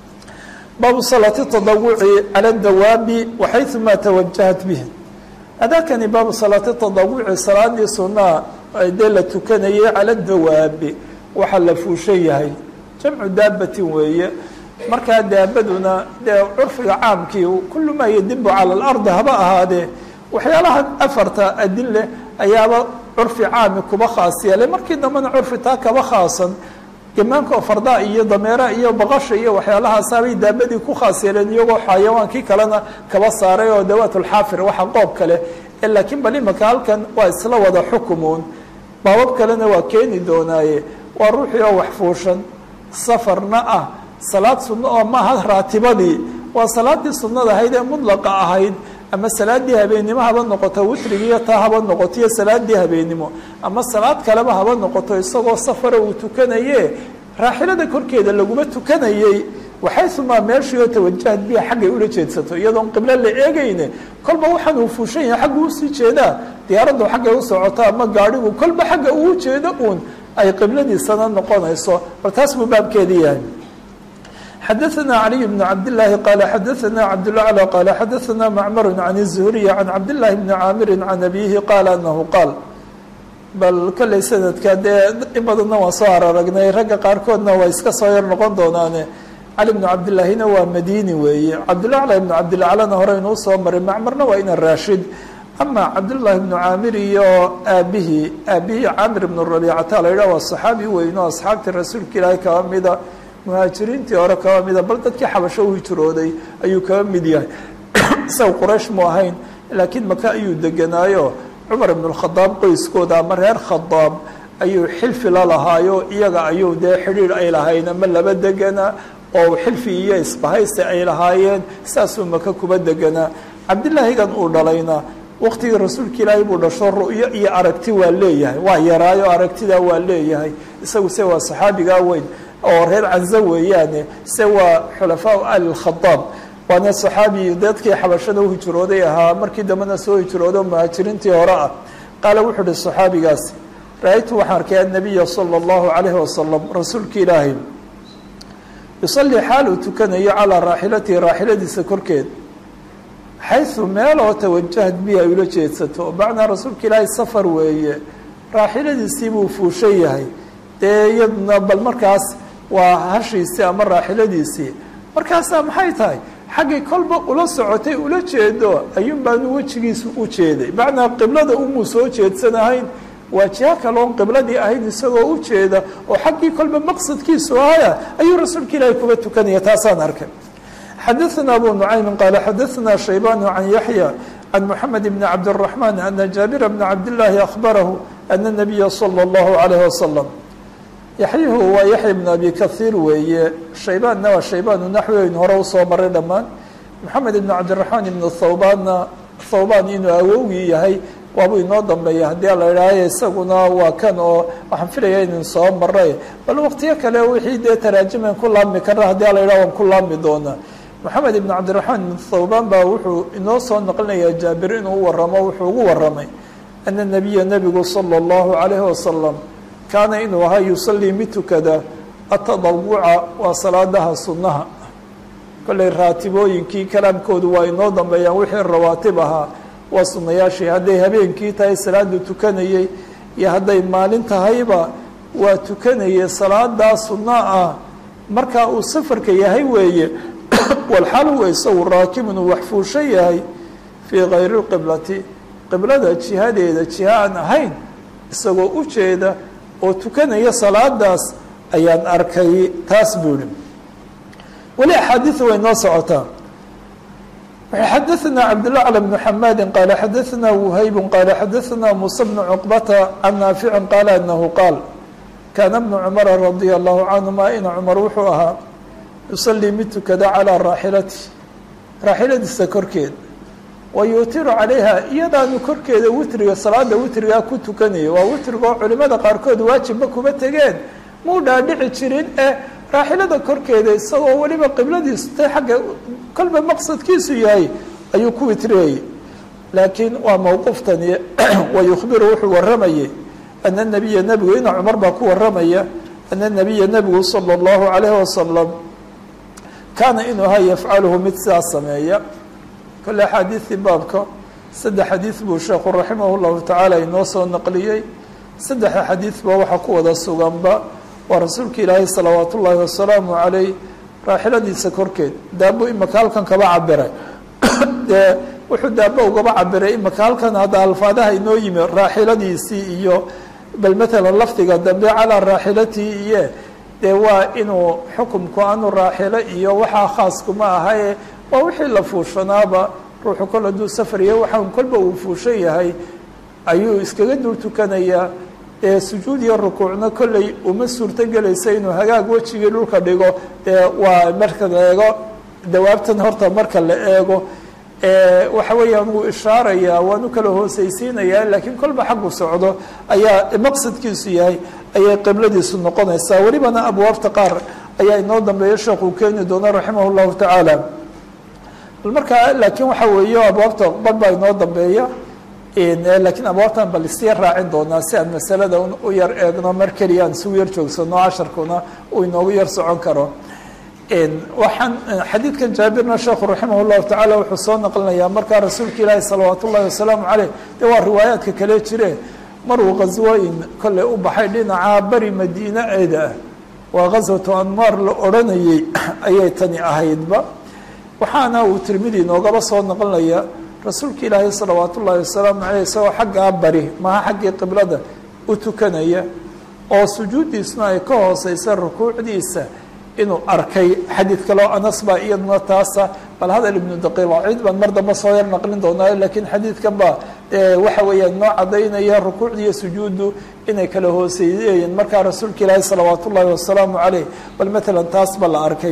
baabu salaati tadawuci cala dawaabi waxayumaa tawajahat bihi adakani baabu salaati tadawuci salaadii sunnaha dee la tukanayay cala dawaabi waxaa la fuushan yahay jamcu daabatin weeye markaa daabaduna dee curfiga caamkii kullu maa yadibu cala alardi haba ahaadee waxyaalaha afarta adin leh ayaaba curfi caami kuba khaas yeelay markii dambena curfi taa kaba khaasan gemaanka oo fardaa iyo dameera iyo baqasha iyo waxyaalahaasabay daabadii ku khaas yeeleen iyagoo xayawaankii kalena kaba saaray oo dawaatulxaafir waxa qoob kale laakiin bal imaka halkan waa isla wada xukumuun baabab kalena waa keeni doonaaye waa ruuxii oo wax fuushan safarna ah salaad sunno oo maaha raatibadii waa salaadii sunnada ahayd ee mudlaqa ahayd ama salaadii habeennimo haba noqoto witrigiiyo taa haba noqoto iyo salaadii habeennimo ama salaad kaleba haba noqoto isagoo safara uu tukanaye raaxilada korkeeda laguma tukanayey waxaysumaa meeshii oo tawajahad biha xaggay ula jeedsato iyadoon qiblo la eegayne kolba waxaan uu fuushan yahay xagga usii jeedaa diyaaraddu xaggay u socoto ama gaadhigu kolba xagga uu jeedo uun ay qibladiisana noqonayso bal taas buu baabkeedii yahay xadaثna عaliي بن cabd للahi qala xadaثna cabdالأعlى qala xadaثna macmar عan الزhriي عan cabd لlahi بni caamiri عan abihi qaala anahu qaal bal kolley sanadka dee in badanna waan soo araragnay ragga qaarkoodna waa iska soo yar noqon doonaane cali bnu cabdillahina waa madini weeye cabdulacla ibnu cabdilaclana hore inuu soo maray macmarna waa ina raashid ama cabdullaahi bnu caamir iyo aabihii aabihii caamir ibnu rabiicata la yidhah waa saxaabi weyn oo asxaabtii rasuulka ilaahay kaba mida muhaajiriintii hore kaba mida bal dadkii xabasho u hijrooday ayuu kaba mid yahay isaga quraysh mu ahayn laakiin maka ayuu deganaayo cumar ibn اkhadaab qoyskooda ama reer khadaab ayuu xilfi la lahaayo iyaga ayuu dee xidhiir ay lahayn ama laba degana oo xilfi iyo isbahaysi ay lahaayeen saasuu maka kuba deganaa cabdilaahigan uu dhalayna waktigii rasuulka ilaahay buu dhasho ru'yo iyo aragti waa leeyahay waa yaraayo aragtidaa waa leeyahay isagu se waa saxaabigaa weyn oo reer canzo weeyaane se waa xulafaa ali khadaab waana saxaabi dadkii xabashada u hijrooday ahaa markii dambena soo hijrooday oo muhaajiriintii hore ah qaala wuxuu uhi saxaabigaasi ra-aytu waxaan arkay annabiya sala allahu calayhi wasalam rasuulka ilaahay yusallii xaal uu tukanayo calaa raaxilatihi raaxiladiisa korkeed xaysu meel oo tawajahad bihi ay ula jeedsato macnaa rasuulka ilaahay safar weeye raaxiladiisii buu fuushan yahay dee iyaduna bal markaas waa hashiisii ama raaxiladiisii markaasaa maxay tahay xaggay kolba ula socotay ula jeedo ayuun baanu wejigiisu u jeeday macnaa qiblada umuu soo jeedsanahayn waa jiha kaloon qibladii ahayn isagoo u jeeda oo xaggii kolba maqsadkiisu ahaya ayuu rasuulka ilaahay kuba tukanaya taasaan arkay xadaثna abu nucaymin qaala xadaثna shaybaan can yaxya can moxamed bni cabdالرaحman ana jaabira bna cabdالlahi akhbarahu ana الnabiya salى اllahu عalayh wasalam yaxyuhu waa yaxya bn abi kahiir weeye shaybaanna waa shaybaanu naxweyn hore usoo maray dhammaan moxamed ibn cabdiraxmaan ibn thawbaanna thawbaan inuu awowgii yahay waabuu inoo dambeeya haddii la idhaahayo isaguna waa kan oo waxaan filaya inin soo maray bal waqtiyo kale wixii dee taraajiman ku laabmi karna haddii la idhaha waan ku laabmi doonaa moxamed ibn cabdiraxmaan ibn thawbaan baa wuxuu inoo soo naqlinayaa jaabir inuu waramo wuxuu ugu waramay ana nabiya nebigu sala allahu calayhi wasalam kaana inuu ahaa yusalii mid tukada atadawuca waa salaadaha sunnaha kolley raatibooyinkii kalaamkoodu waa inoo dambeeyaan wixii rawaatib ahaa waa sunnayaashii hadday habeenkii tahay salaadu tukanayey iyo hadday maalin tahayba waa tukanayay salaadaa sunno ah markaa uu safarka yahay weeye walxal huwa isagu raakibun uu wax fuushan yahay fii kayri lqiblati qiblada jihadeeda jiha aan ahayn isagoo u jeeda oo tukanaya salaadaas ayaan arkay taas buu ihi weli axaadiiu way noo socotaa xadaثna cabdالأعلى بن xamadi qala xadaثna وhayb qala xadaثna muسى بن cqbata can naafici qaala anahu qaal kaana bnu cmara radي الlahu canهuma ina cmar wuxuu ahaa yusalii mid tukada calىa raaxilati raaxiladiisa korkeed wayutiru calayha iyadaanu korkeeda witriga salaada witrigaa ku tukanaya waa witriga oo culimada qaarkood waajibba kuma tegeen muu dhaadhici jirin ee raaxilada korkeeda isagoo weliba qibladiisu tay xagga kolba maqsadkiisu yahay ayuu ku witriyayay laakiin waa mowquuftani wayukhbiru wuxuu waramayay ana nabiya nebigu ina cumar baa ku waramaya ana nabiya nebigu sala allahu calayhi wasalam kaana inuu ahaa yafcaluhu mid sidaas sameeya kole axaadiidii baabka saddex xadiid buu sheekhu raximah llahu tacaala inoo soo naqliyey saddexa xadiidba waxaa ku wada suganba waa rasuulka ilaahay salawaat ullaahi wasalaamu calayh raaxiladiisa korkeed daabo imaka halkan kaba cabiray dee wuxuu daabo ugaba cabiray imaka halkan hadda alfaadaha inoo yimi raaxiladiisii iyo bal matalan lafdiga dambe calaa raaxilatihi iyo dee waa inuu xukumku aanu raaxilo iyo waxaa khaaskuma ahaye waa wixii la fuushanaaba ruuxu kol hadduu safariya waxaan kolba uu fuushan yahay ayuu iskaga dul tukanayaa ee sujuud iyo rukuucna kolley uma suurto gelaysa inuu hagaag wejigii dhulka dhigo dee waa marka la eego dawaabtan horta marka la eego waxa weeyaan wuu ishaarayaa waanu kala hoosaysiinayaa laakiin kolba xaggu socdo ayaa maqsadkiisu yahay ayay qibladiisu noqonaysaa welibana abwaabta qaar ayaa inoo dambeeya sheekuu keeni doona raximah llahu tacaala bal markaa laakiin waxa weeye abwaabta bar baa inoo dambeeya laakiin abwaabtan bal isya raacin doonaa si aan masalada u yar eegno mar keliya aan isugu yar joogsano casharkuna uu inoogu yar socon karo waxaan xadiidkan jaabirna sheekhu raximah llahu tacaala wuxuu soo naqlinayaa markaa rasuulka ilaahi salawaat ullahi wasalaamu caleyh dee waa riwaayaadka kale jire maruu ghaswooyin kolley u baxay dhinaca beri madiine eeda ah waa ghaswatu anmaar la odhanayey ayay tani ahaydba waxaana uu tirmidi inoogaba soo naqlinaya rasuulka ilaahi salawaat ullahi wasalaamu caleyh isagoo xaggaa bari maha xaggii qiblada u tukanaya oo sujuuddiisna ay ka hooseysa rukuucdiisa inuu arkay xadiid kaleo anas baa iyaduna taasa bal hadal ibnu daqiiqacid baan mar dambe soo yar naqlin doonaa laakiin xadiidkan baa waxa weeyaan noo cadaynaya rukuucda iyo sujuuddu inay kala hooseeyeen markaa rasuulka ilaahi salawaat ullaahi wasalaamu caleyh bal matalan taas ba la arkay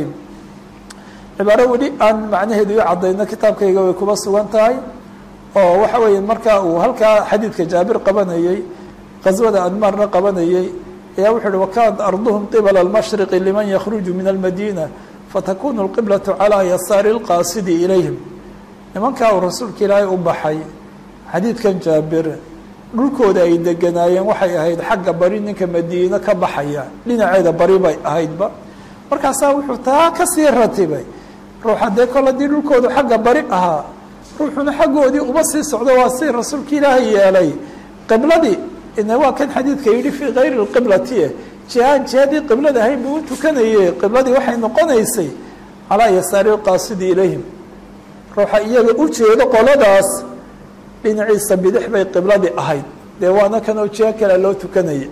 cibaaro weli aan macnaheedu i cadayno kitaabkayga way kuba sugan tahay oo waxa weeya markaa uu halkaa xadiidka jaabir qabanayey qaswada anmaarna qabanayey ayaa wuxu uhi wakanat arduhum qibala almashriqi liman yakhruju min almadiina fatakunu alqiblatu calaa yasaari lqaasidi ilayhim nimankaa uu rasuulka ilaahay u baxay xadiidkan jaabir dhulkooda ay deganaayeen waxay ahayd xagga bari ninka madiino ka baxaya dhinaceeda bari bay ahaydba markaasaa wuxuu taa kasii ratibay ruuxa dee kol haddii dhulkoodu xagga bari ahaa ruuxuna xaggoodii uma sii socdo waa si rasuulka ilaahay yeelay qibladii ina waa kan xadiidka yidhi fii kayri lqiblati jihaan jihadii qiblada ahayn buu u tukanaye qibladii waxay noqonaysay calaa yasaari lqaasidi ilayhim ruuxa iyaga u jeedo qoladaas dhinaciisa bidix bay qibladii ahayd dee waana kanoo jiho kale loo tukanayay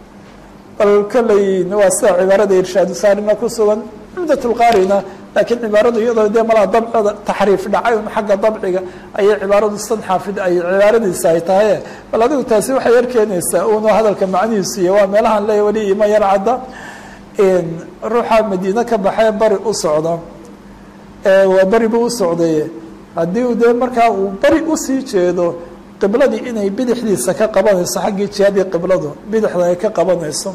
bal kolley waa sida cibaarada irshaadu saarina ku sugan cumdat lqaarina laakiin cibaaradu iyadoo dee malaa dabcada taxriif dhacay un xagga dabciga ayay cibaaradu san xaafid ay cibaaradiisa ay tahay bal adigu taasi waxay yar keenaysaa uuna hadalka macnihiisu iyo waa meelahan leeya weli ima yar cadda ruuxa madiine ka baxee bari u socda waa beri buu u socday haddii u dee markaa uu bari usii jeedo qibladii inay bidixdiisa ka qabanayso xaggii jihadii qibladu bidixda ay ka qabanayso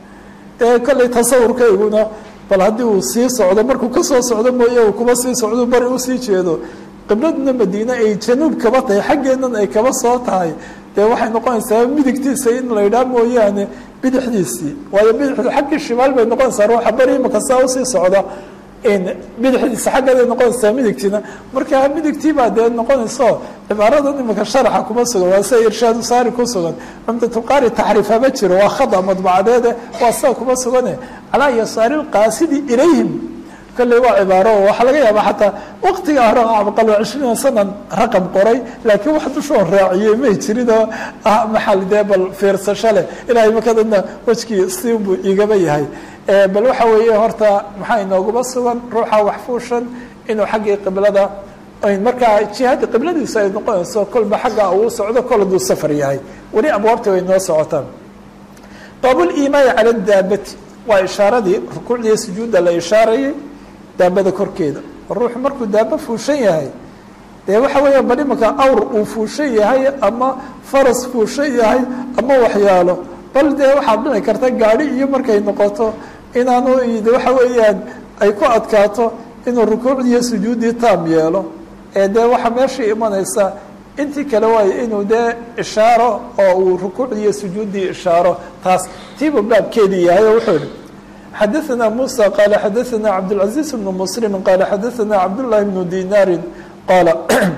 ee kolley tasawurkayguna bal haddii uu sii socdo markuu kasoo socdo mooye uu kuma sii socdo bari usii jeedo qibladuna madiine ay januub kaba tahay xaggeennan ay kaba soo tahay dee waxay noqonaysaa midigtiisa in la yidhaah mooyaane bidixdiisii waayo bidixdu xaggii shimaal bay noqonaysaa ruuxa bari imaka saa usii socda bidixdiisa xaggeeday noqonaysaa midigtiina marka midigtii baa dee noqonayso cibaaradan imika sharaxa kuma sugan waa sida irshaadu saari ku sugan cumdatulqaari taxriifa ma jiro waa khada madbacadeede waa sida kuma sugane calaa yasaari lqaasidi ilayhim kolley waa cibaaro waxaa laga yaaba xataa waktiga hore abaqal cishriina sanan raqam qoray laakiin wax dushoo raaciyey may jirinoo ah maxal dee bal fiirsasho leh ilaahay makadadna wejkii siinbuu igaba yahay bal waxa weeye horta maxaa inooguma sugan ruuxa wax fuushan inuu xaggii qiblada markaa jihadii qibladiisu ay noqonayso kolba xagga uu socdo kol haduu safar yahay weli abwaabta way noo socotaan baabuliimaani cala daabati waa ishaaradii rukuucdii sujuudda la ishaarayay daabada korkeeda ruuxu markuu daaba fuushan yahay dee waxa weeya bal imanka awr uu fuushan yahay ama faras fuushan yahay ama waxyaalo bal dee waxaad dhici karta gaadhi iyo markay noqoto inaanu waxa weeyaan ay ku adkaato inuu rukuucdiiyo sujuuddii taam yeelo ee dee waxaa meeshai imanaysa intii kale waayo inuu dee ishaaro oo uu rukuucdiiyo sujuuddii ishaaro taas tiibu baabkeedii yahay oo wuxuu yihi xadaثna muسى qال xadaثna cabdالعaزيز بن mسلم qال xadaثna cabdاللahi بن dinaari qاala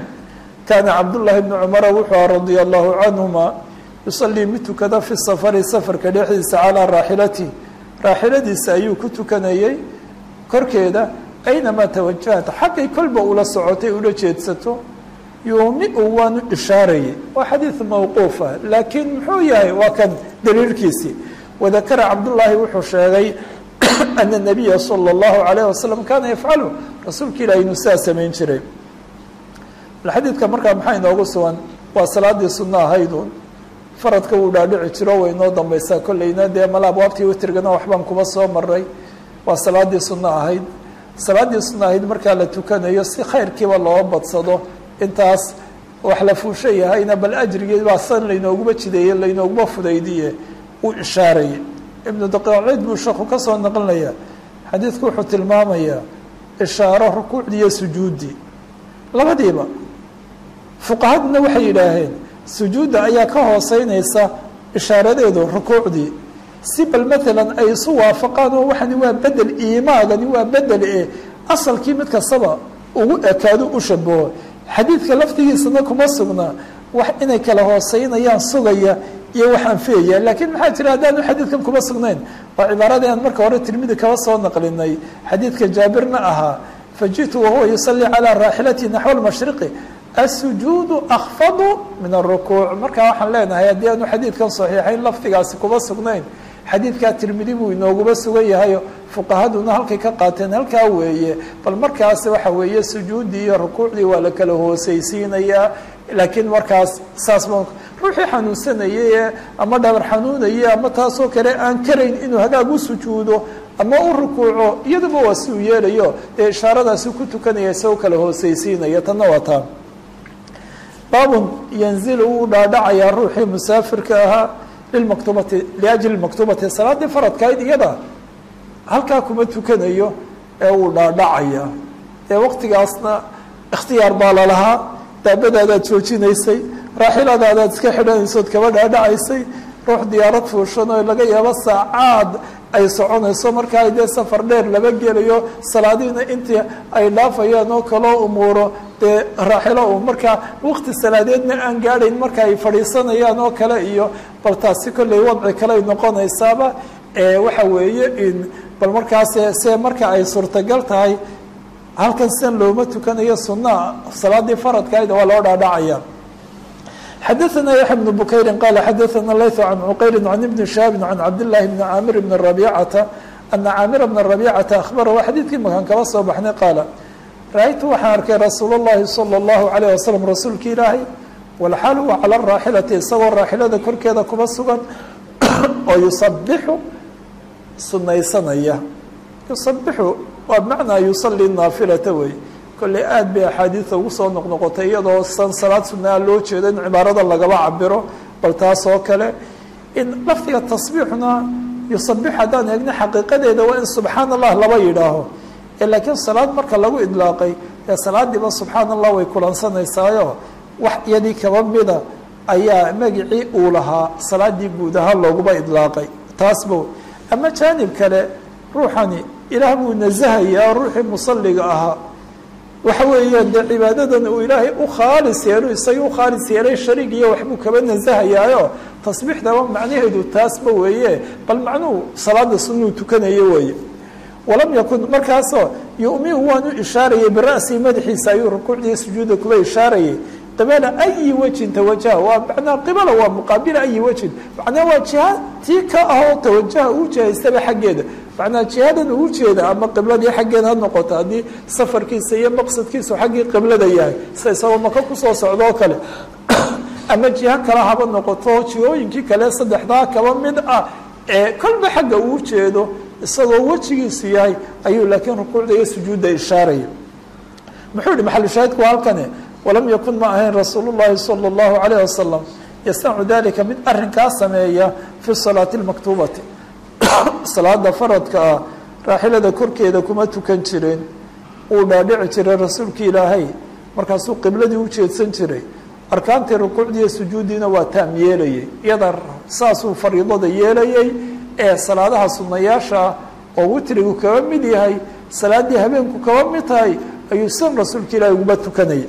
kana cabdاللahi بن cmر wuxuu radي الlahu canهuma yuصلii mid tukada fi safari safarka dhexdiisa calىa raaxilatihi raaxiladiisa ayuu ku tukanayey korkeeda aynamaa tawajahat xaggay kolba ula socotay ula jeedsato yuumi-u waanu ishaarayay waa xadiiث mawquufa laakiin muxuu yahay waa kan daliilkiisii wadakara cabdالlahi wuxuu sheegay ana الnabiya salى الlahu عalayه wasalam kana yafcalu rasuulka ilahi inuu sidaa samayn jiray xadiidka markaa maxaa inoogu sugan waa salaadii suno ahaydun faradka wuu dhaadhici jiro way inoo dambaysaa kolleyna dee mala abwaabtii witrigana waxbaan kuba soo maray waa salaadii suno ahayd salaadii suno ahayd markaa la tukanayo si khayrkiiba loo badsado intaas wax la fuusha yahayna bal ajrigii baa san laynooguma jideeye laynooguma fudaydiye uu ishaarayay ibnu daqiiqciid buu sheeku ka soo naqlinaya xadiidku wuxuu tilmaamayaa ishaaro rukuucdii iyo sujuuddii labadiiba fuqahaduna waxay yidhaaheen sujuudda ayaa ka hooseynaysa ishaaradeedu rukuucdii si bal maalan ay isu waafaqaan oo waxani waa bedel iimaagani waa bedel e asalkii mid kastaba ugu ekaado u shabaho xadiidka laftigiisana kuma sugna wax inay kala hooseynayaan sugaya iyo wax anfiyaya laakiin maxaa jira haddaanu xadiidkan kuma sugnayn waa cibaaradii aan marka hore tirmidi kaba soo naqlinay xadiidka jaabirna ahaa faji'tu wahuwa yusalii calaa raaxilati naxwa lmashriqi asujuudu akfadu min arukuuc markaa waxaan leenahay haddii aanu xadiidkan saxiixayn lafdigaasi kuma sugnayn xadiidkaa tirmidi buu inooguma sugan yahayo fuqahaduna halkay ka qaateen halkaa weeye bal markaas waxa weeye sujuuddii iyo rukuucdii waa la kala hooseysiinayaa laakiin markaas saas ma ruuxii xanuunsanayay ee ama dhabar xanuunayay ama taasoo kale aan karayn inuu hagaag u sujuudo ama u rukuuco iyaduba waa si uu yeelayo dee ishaaradaasi ku tukanaya isagoo kala hooseysiinaya tanna waa taa baabun yanzilu wuu dhaadhacayaa ruuxii musaafirka ahaa lilmaktubati liajli maktubati salaaddii faradkayd iyada halkaa kuma tukanayo ee wuu dhaadhacayaa ee waqtigaasna ikhtiyaar baa lalahaa daabadaadaad joojinaysay raaxiladaadaad iska xidhanaysood kaba dhaadhacaysay ruux diyaarad fuushan oo laga yaabo saacaad ay soconayso markaa dee safar dheer laba gelayo salaadiina intii ay dhaafayaan oo kaloo umuuro dee raaxilo u markaa waqti salaadeedna aan gaadhayn marka ay fadhiisanayaan oo kale iyo bal taasi kolley wadci kale ay noqonaysaaba waxa weeye in bal markaas se marka ay suurtagal tahay halkan sidan looma tukanayo sunaa salaadii faradkaayda waa loo dhaadhacaya xadaثna yaحya بن bukayri qala xadaثna layث can cuqayri can ibni shihaabi can cabdالlahi bni caamir bni rabicata ana caamira bna rabicata akhbarahu xadiidkii makan kaba soo baxnay qaala ra-aytu waxaan arkay rasuul اllahi salى اllahu عalيه wasalam rasuulki ilaahay walxaal huwa calى raaxilati isagoo raaxilada korkeeda kuba sugan oo yusabixu sunaysanaya yusabixu waa bmacnaa yusalii naafilata wey kolley aad bay axaadiida ugu soo noqnoqotay iyadoo san salaad sunaa loo jeedo in cibaarada lagaba cabiro bal taas oo kale in lafdiga tasbiixuna yusabix haddaan eegna xaqiiqadeeda waa in subxaan allah laba yidhaaho laakiin salaad marka lagu idlaaqay ee salaadiiba subxaan allah way kulansanaysaayoo wax iyadii kaba mida ayaa magicii uu lahaa salaadii guud ahaan looguba idlaaqay taasba ama jaanib kale ruuxani ilaah buu nasahayaa ruuxii musaliga ahaa waxa weeyaan dee cibaadadan uu ilaahay u khaalis yeelo isagii u khaalis yeelay shariig iyo waxbuu kaba nasahayaayo tasbiixdaba macnaheedu taasba weeye bal macnuhu salaada sunuu tukanayo weeye walam yakun markaasoo yumiu waanu ishaarayay bira'sii madaxiisa ayuu rukuucdii sujuuda kuba ishaarayay qibala ayi wejin tawajaha waa macnaa qibala waa muqaabila ayi wejin macnaa waa jiha tii ka ahoo tawajaha uu jihaystaba xaggeeda macnaa jihadan uu jeeda ama qibladii xaggeeda ha noqoto haddii safarkiisa iyo maqsadkiisu xaggii qiblada yahay sida isagoo maka kusoo socdoo kale ama jiho kale haba noqoto jihooyinkii kale saddexdaa kaba mid ah ee kolba xagga uu jeedo isagoo wejigiisu yahay ayuu laakiin rukuucda iyo sujuudda ishaaraya muxuu yihi maxalushaahidku waa halkani walam yakun ma ahayn rasuul llahi salى اllahu alayh wasalam yasnacu dalika mid arinkaa sameeya fi salaati اlmaktuubati salaada faradka ah raaxilada korkeeda kuma tukan jireen uu dhaadhici jiray rasuulki ilaahay markaasuu qibladii u jeedsan jiray arkaantii rukuucdiiyo sujuuddiina waa taam yeelayay iyada saasuu fariidada yeelayay ee salaadaha sunayaasha ah oo witrigu kaba mid yahay salaaddii habeenku kaba mid tahay ayuu san rasuulka ilaahay uguba tukanayay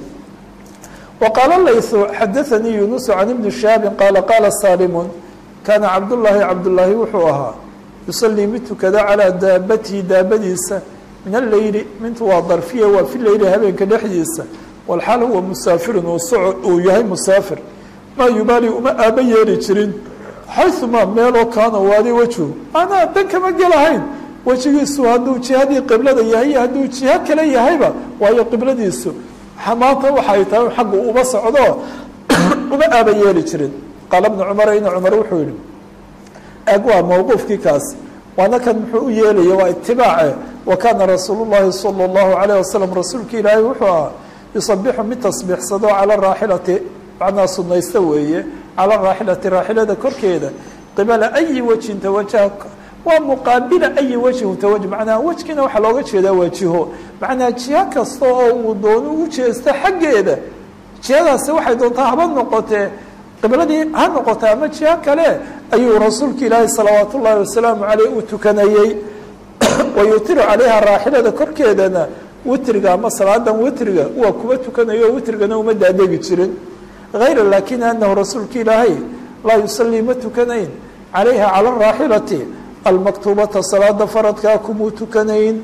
وqاaل layث xadaثnii yuنuس عan iبni شhihaabi qaala qaala salimu kaana cabdالlahi cabdالlaahi wuxuu ahaa yusalii mid tukada calىa daabatihi daabadiisa min aleyli mintu waa darfiya waa fi leyli habeenka dhexdiisa wاlxaal huwa musaafirin uu yahay musaafir maa yubaali uma aaba yeeri jirin xayثuma meeloo kaana waadi wejhu anaa dan kama gelahayn wejigiisu hadduu jihadii qiblada yahay iyo hadduu jiho kale yahayba waayo qibladiisu maanta waxay tahay xaggu uba socdo uma aaba yeeli jirin qaala bnu cumar ina cumar wuxuu yihi ag waa mawquufkii kaas waana kan muxuu u yeelaya waa itibaace wa kaana rasuulu llahi sala اllahu alayh wasalam rasuulka ilaahay wuxuu ahaa yusabixu mid tasbiixsado cala raaxilati macnaa sunaysta weeye cala raaxilati raaxilada korkeeda qibala ayi wejin tawajaha waa muqaabila ayi wejhin tawaj macnaa wejkiina waxaa looga jeedaa waa jiho macnaa jiho kasta oo uu doono u jeesto xaggeeda jihadaasi waxay doontaa haba noqotee qibladii ha noqota ama jiho kale ayuu rasuulka ilaahi salawaat ullaahi wasalaamu caleyh u tukanayey wa yutiru calayha raaxilada korkeedana witriga ama salaadan witriga waa kuwa tukanayo witrigana uma daadegi jirin hayra laakin anahu rasuulka ilaahay laa yusalii ma tukanayn calayha cala araaxilati almaktuubata salaada faradkaa kumuu tukanayn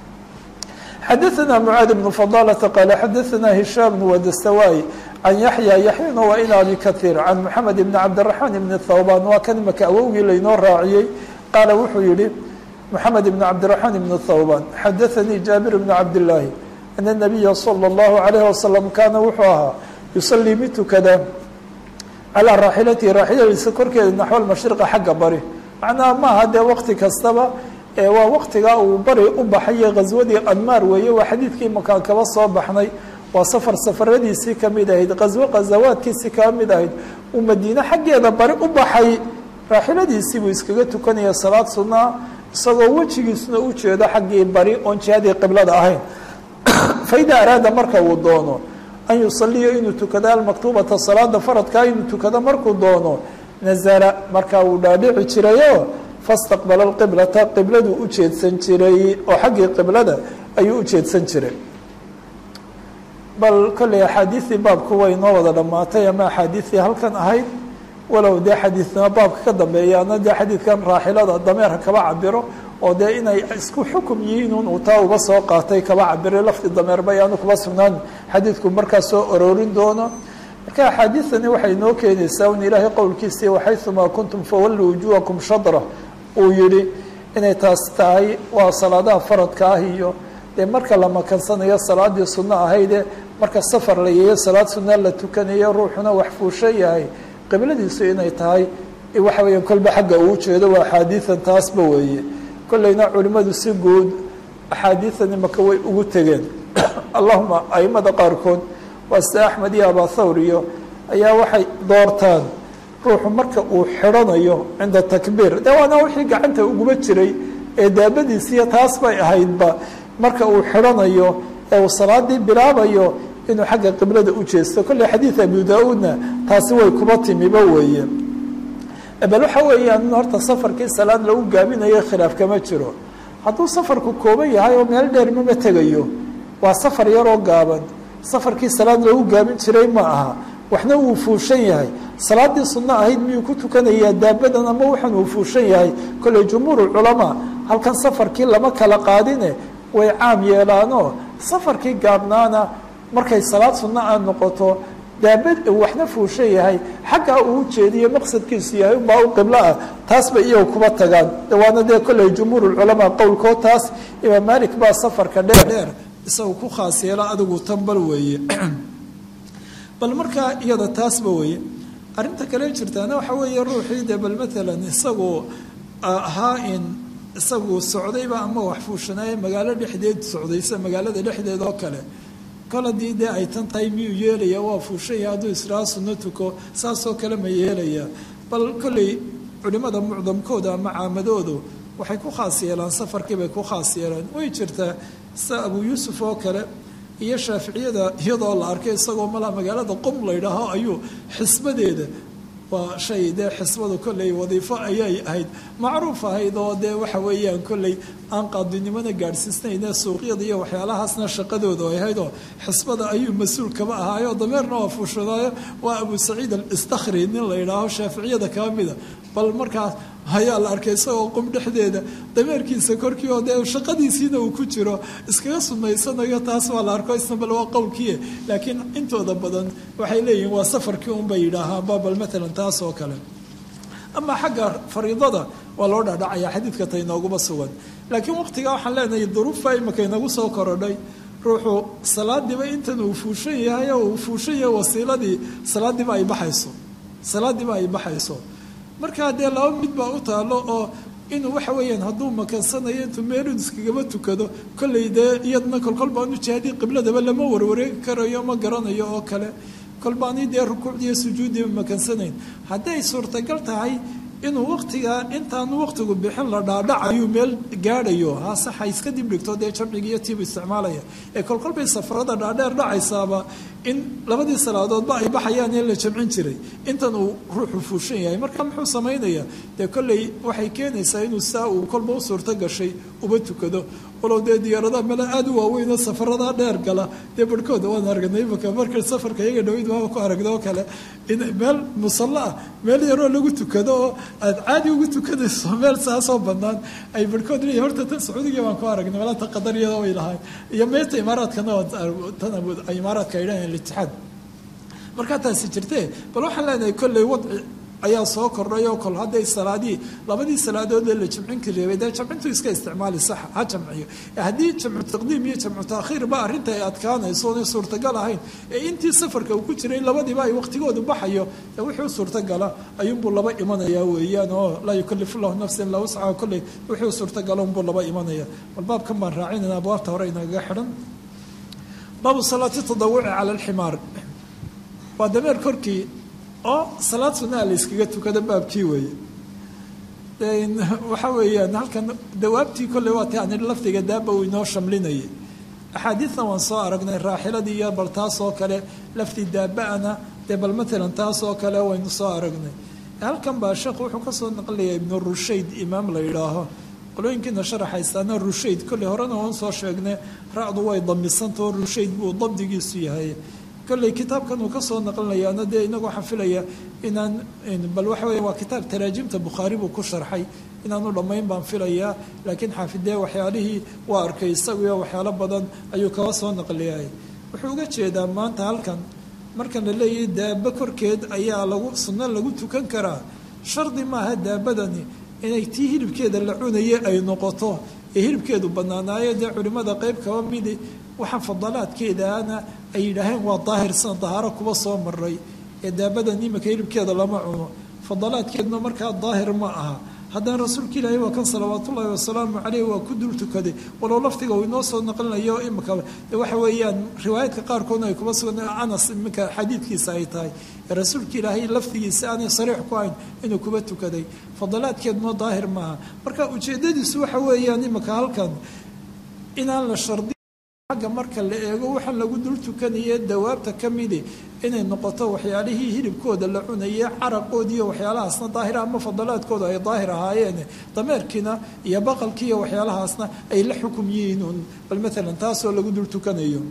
xadaثna mعaad بن فضالة qال xadaثna هiشhام بن wdstawاي عan yaحyى yaحyana waa in abi kaثيir عan mحamed بn cabdالرaحman بn thوban waa kan imaka awowgii laynoo raaciyey qaala wuxuu yihi mحamed بn cabdالرaحman بn thوban xadaثnii jaaبir بn cabdاللaahi أن النabiya slى الlaهu عalيه وasلم kaana wuxuu ahaa yusalii mid tukada calىa raaxilatihi raaxiladiisa korkeeda naxو mashriqa xagga bari macnaha maaha dee waqti kastaba waa waqtigaa uu bari u baxaye ghaswadii anmaar weeye waa xadiidkii makaan kaba soo baxnay waa safar safaradiisii kamid ahayd ghaswo ghazawaadkiisii kaba mid ahayd uu madiine xaggeeda bari u baxay raaxiladiisii buu iskaga tukanaya salaad sunaa isagoo wejigiisuna u jeedo xaggii bari oon jihadii qiblada ahayn faida araada marka uu doono an yusaliya inuu tukado almaktuubata salaada faradkaa inuu tukado markuu doono nazala markaa uu dhaadhici jirayo fastaqbala alqiblata qibladuu u jeedsan jiray oo xaggii qiblada ayuu u jeedsan jiray bal kolley axaadiistii baabku way noo wada dhammaatay ama axaadiistii halkan ahayd walow dee xadiidnimo baabka ka dambeeyaana dee xadiidkan raaxilada dameerka kaba cabiro oo dee inay isku xukum yihiin uu taa uba soo qaatay kaba cabiray lafdi dameer ba ayaanu kuba sugnaan xadiidku markaa soo oroorin doono marka axaadiidani waxay noo keenaysaa un ilaahay qowlkiisii waxayumaa kuntum fawalluu wujuhakum shadra uu yihi inay taas tahay waa salaadaha faradka ah iyo dee marka la makansanayo salaadii sunno ahayde marka safar la yeeyo salaad sunna la tukanayo ruuxuna wax fuusho yahay qibladiisu inay tahay waxa weeya kolba xagga uu jeedo waa axaadiidan taasba weeye kolleyna culimmadu si guud axaadiidani maka way ugu tegeen allahuma aimada qaarkood waa sida axmed iyo abathawr iyo ayaa waxay doortaan ruuxu marka uu xidhanayo cinda takbiir de waana wixii gacanta uguba jiray ee daabadiisiiyo taas bay ahaydba marka uu xidhanayo ee uu salaadii bilaabayo inuu xagga qiblada u jeesto kolley xadiid abu daa-uudna taasi way kuba timiba weeye bal waxa weeyaan horta safarkii salaad lagu gaabinayo khilaaf kama jiro hadduu safarku kooban yahay oo meel dheer mama tegayo waa safar yaroo gaaban safarkii salaad lagu gaabin jiray ma aha waxna wuu fuushan yahay salaadii sunno ahayd miyuu ku tukanayaa daabadan ama waxan uu fuushan yahay kolley jumhuur culamaa halkan safarkii lama kala qaadine way caam yeelaanoo safarkii gaabnaana markay salaad sunno a noqoto daabad waxna fuushan yahay xaggaa uu jeediyo maqsadkiisu yahay ubaa u qiblo ah taas bay iyagu kuba tagaan waana dee kolley jumhuur culamaa qowlkood taas imaam malik baa safarka dheer dheer isaga ku khaas yeela adigu tanbal weeye bal markaa iyada taasba weeye arrinta kale jirtaana waxa weeye ruuxii dee bal matalan isagu ahaa in isagu socdayba ama wax fuushanaaye magaalo dhexdeed socdaysa magaalada dhexdeed oo kale kol haddii dee ay tan tahay miyuu yeelaya waa fuushanya hadduu israa sunno tuko saasoo kale ma yeelaya bal kolley culimada mucdamkooda ama caamadoodu waxay ku khaas yeelaan safarkii bay ku khaas yeelaan way jirtaa sida abuu yuusuf oo kale iyo shaaficiyada iyadoo la arkay isagoo malaa magaalada qom la ydhaaho ayuu xisbadeeda waa shay dee xisbadu kolley wadiifo ayay ahayd macruuf ahayd oo dee waxa weeyaan kolley aan qaadinimona gaadhsiisnayne suuqyada iyo waxyaalahaasna shaqadooda ay ahayd oo xisbada ayuu mas-uul kaba ahaayo dameerna waa fuushadaayo waa abu saciid alistakhri nin la yidhaaho shaaficiyada kaba mida bal markaas ayaa la arkay isagoo qum dhexdeeda dameerkiisa korkii oo dee shaqadiisiina uu ku jiro iskaga sumaysanayo taas waa la arko isna bal waa qowlkiie laakiin intooda badan waxay leeyihiin waa safarkii unbay yidhaahaanba bal matalan taas oo kale ama xagga fariidada waa loo dhadhacaya xadiidka ta inooguma sugan laakiin waqtigaa waxaan leenahay duruufbaa imika inagu soo korodhay ruuxu salaadiiba intan uu fuushan yahay oo uu fuushan yahay wasiiladii salaadiiba ay baxayso salaadiiba ay baxayso markaa dee laba mid baa u taalo oo inuu waxa weeyaan hadduu makansanayo intuu meelun iskagaba tukado kollay dee iyadna kolkol baanu jihaadii qibladaba lama warwareegi karayo ma garanayo oo kale kolbaani dee rukuucdiiyo sujuuddiiba makansanayn hadday suurtagal tahay inuu waqtigaa intaanu waqtigu bixin la dhaadhacayu meel gaadhayo haasaxa iska dib dhigto dee jamciga iyo tiibu isticmaalaya ee kolkolbay safarada dhaadheer dhacaysaaba in labadii salaadoodba ay baxayaan ee la jamcin jiray intan uu ruuxu fuushan yahay marka muxuu samaynayaa dee kolley waxay keenaysaa inuu saa uu kolba u suurto gashay uba tukado walow dee diyaaradaha mele aada u waaweynoo safaradaa dheer gala dee barhkooda waan aragnay imaka marka safarka iyaga dhaweyd waaba ku aragna oo kale in meel musallo ah meel yaroo lagu tukado oo aad caadi ugu tukanayso meel saasoo banaan ay barhkood leeyihin horta tan sacuudiga baan ku aragnay malaata qadariyada way lahayn iyo meeta imaaraadkana tan imaaraadka ay dhahayn litixaad markaa taasi jirtee bal waxaan leenahay kolley wadci ayaa soo kordhay oo kol hadday salaadii labadii salaadoodee la jamcin kareebay dee jamcintu iska isticmaali sax ha jamciyo haddii jamcu taqdiim iyo jamcu taakhiir ba arrinta ay adkaanayso oonay suurtagal ahayn ee intii safarka uu ku jiray labadiiba ay waqtigoodu baxayo dee wixii u suurtagala ayuunbuu laba imanayaa weeyaan oo laa yukalifu llahu nafsan ilaa wuscaha kolley wixii u suurtagala unbuu laba imanaya bal baabkan baan raacinayna abwaabta hore inagaga xidhan baabu salaati tadawuci cala alximaar waa dameer korkii oo salaad sunaa la yskaga tukado baabkii weeye waxa weeyaan halkan dawaabtii kolley waa ta ani lafdiga daaba uu inoo shamlinayay axaadiidna waan soo aragnay raaxiladii iyo bal taas oo kale laftii daaba-ana dee bal matalan taas oo kale waynu soo aragnay halkan baa sheekhu wuxuu kasoo naqlaya ibnu rushayd imaam la yidhaaho qolooyinkiina sharaxaysaana rushayd kolley horena waan soo sheegnay ra-du way damisantao rushayd buu dabdigiisu yahay kolley kitaabkan uu kasoo naqlinayaana dee inagu waxaan filaya inaan bal waxa weya waa kitaab taraajimta bukhaari buu ku sharxay inaanu dhammayn baan filayaa laakiin xaafidee waxyaalihii waa arkay isaguyo waxyaalo badan ayuu kaba soo naqliyay wuxuu uga jeedaa maanta halkan markan la leeyahay daaba korkeed ayaa lagu sunno lagu tukan karaa shardi maaha daabadani inay tii hilibkeeda la cunaye ay noqoto ee hilibkeedu bannaanaayo dee culimmada qeyb kaba midi waxaa fadalaadkeedaana ay yidhaaheen waa daahirsan dahaaro kuba soo maray ee daabadan imika hilibkeeda lama cuno fadalaadkeeduna markaa daahir ma aha haddana rasuulka ilaahay waa kan salawaatullaahi wasalaamu caleyh waa ku dul tukaday walow laftiga uu inoo soo naqlinayo imika waxa weeyaan riwaayaadka qaarkoodna ay kuba sugan anas iminka xadiidkiisa ay tahay ee rasuulka ilaahay laftigiisa aanay sariix ku hayn inuu kuba tukaday fadalaadkeeduna daahir maaha marka ujeedadiisu waxa weeyaan imika halkan inaan la shardi agga marka la eego waxaan lagu dul tukanaye dawaabta ka midi inay noqoto waxyaalihii hilibkooda la cunaye caraqoodi iyo waxyaalahaasna daahir ama fadalaadkooda ay daahir ahaayeen dameerkiina iyo baqalkii iyo waxyaalahaasna ay la xukum yihiin un bal maalan taasoo lagu dul tukanayo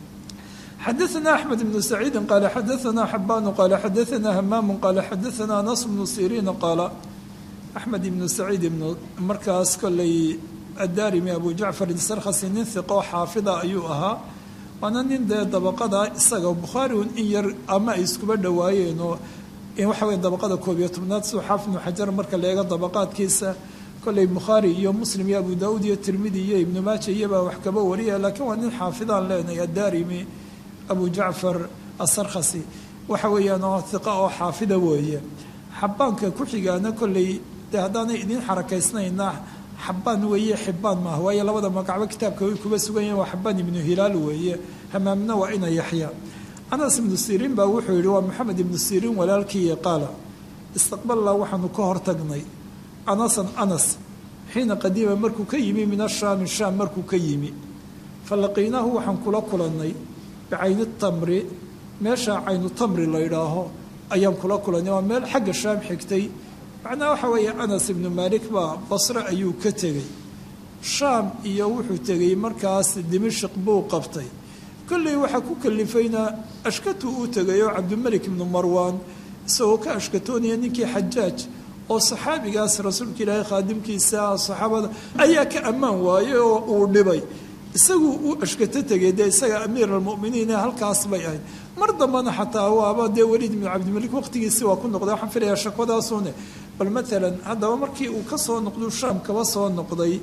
xadaثna أحmed بن سacيidi qala xadaثna xabanu qala xadaثna hamamu qala xadaثna anas bnu siriina qaala axmed ibnu saciid ibnu markaas koley addarimi abu jacfar isarkhasi nin hiqoo xaafida ayuu ahaa waana nin dee dabaqada isaga bukhaari un in yar ama ay iskuba dhowaayeen oo waxa weya dabaqada koob iyo tobnaad suu xaafid ibnu xajar marka la eego dabaqaadkiisa kolley bukhaari iyo muslim iyo abu daauud iyo tirmidi iyo ibnu maaja iyobaa wax kaba wariya laakiin waa nin xaafidaan leenahay addarimi abu jacfar asarkhasi waxa weeyaan oo hiqa oo xaafida weeye xabaanka ku xigaana kolley dee haddaanay idiin xarakaysnayna xabaan weeye xibaan maaha waayo labada magacbo kitaabka way kuba sugan yahin waa xabaan ibnu hilaal weeye hamaamna waa ina yaxya anas ibnu siriin baa wuxuu yihi waa maxamed ibnu siriin walaalkiiyo qaala istaqbalnaa waxaanu ka hortagnay anasan anas xiina qadiima markuu ka yimi min ashaami shaam markuu ka yimi falaqiynaahu waxaan kula kulannay bicayni tamri meesha caynu tamri la ydhaaho ayaan kula kulannay waa meel xagga shaam xigtay macnaha waxa weeye anas ibnu maalik baa basre ayuu ka tegey shaam iyo wuxuu tegey markaas dimashik buu qabtay kolley waxaa ku kalifayna ashkatu uu tegay oo cabdimelik ibnu marwaan isagoo ka ashkatoonaya ninkii xajaaj oo saxaabigaas rasuulka ilaahay khaadimkiisa saxaabada ayaa ka ammaan waayey oo uu dhibay isagu u ashkato tegay dee isaga amiir almuminiin halkaas bay ahayd mar dambana xataa waaba dee weliid ibnu cabdimalik waqtigiisi waa ku noqday waxaan filayaa shakwadaasune bal maalan haddaba markii uu ka soo noqdu shaam kaba soo noqday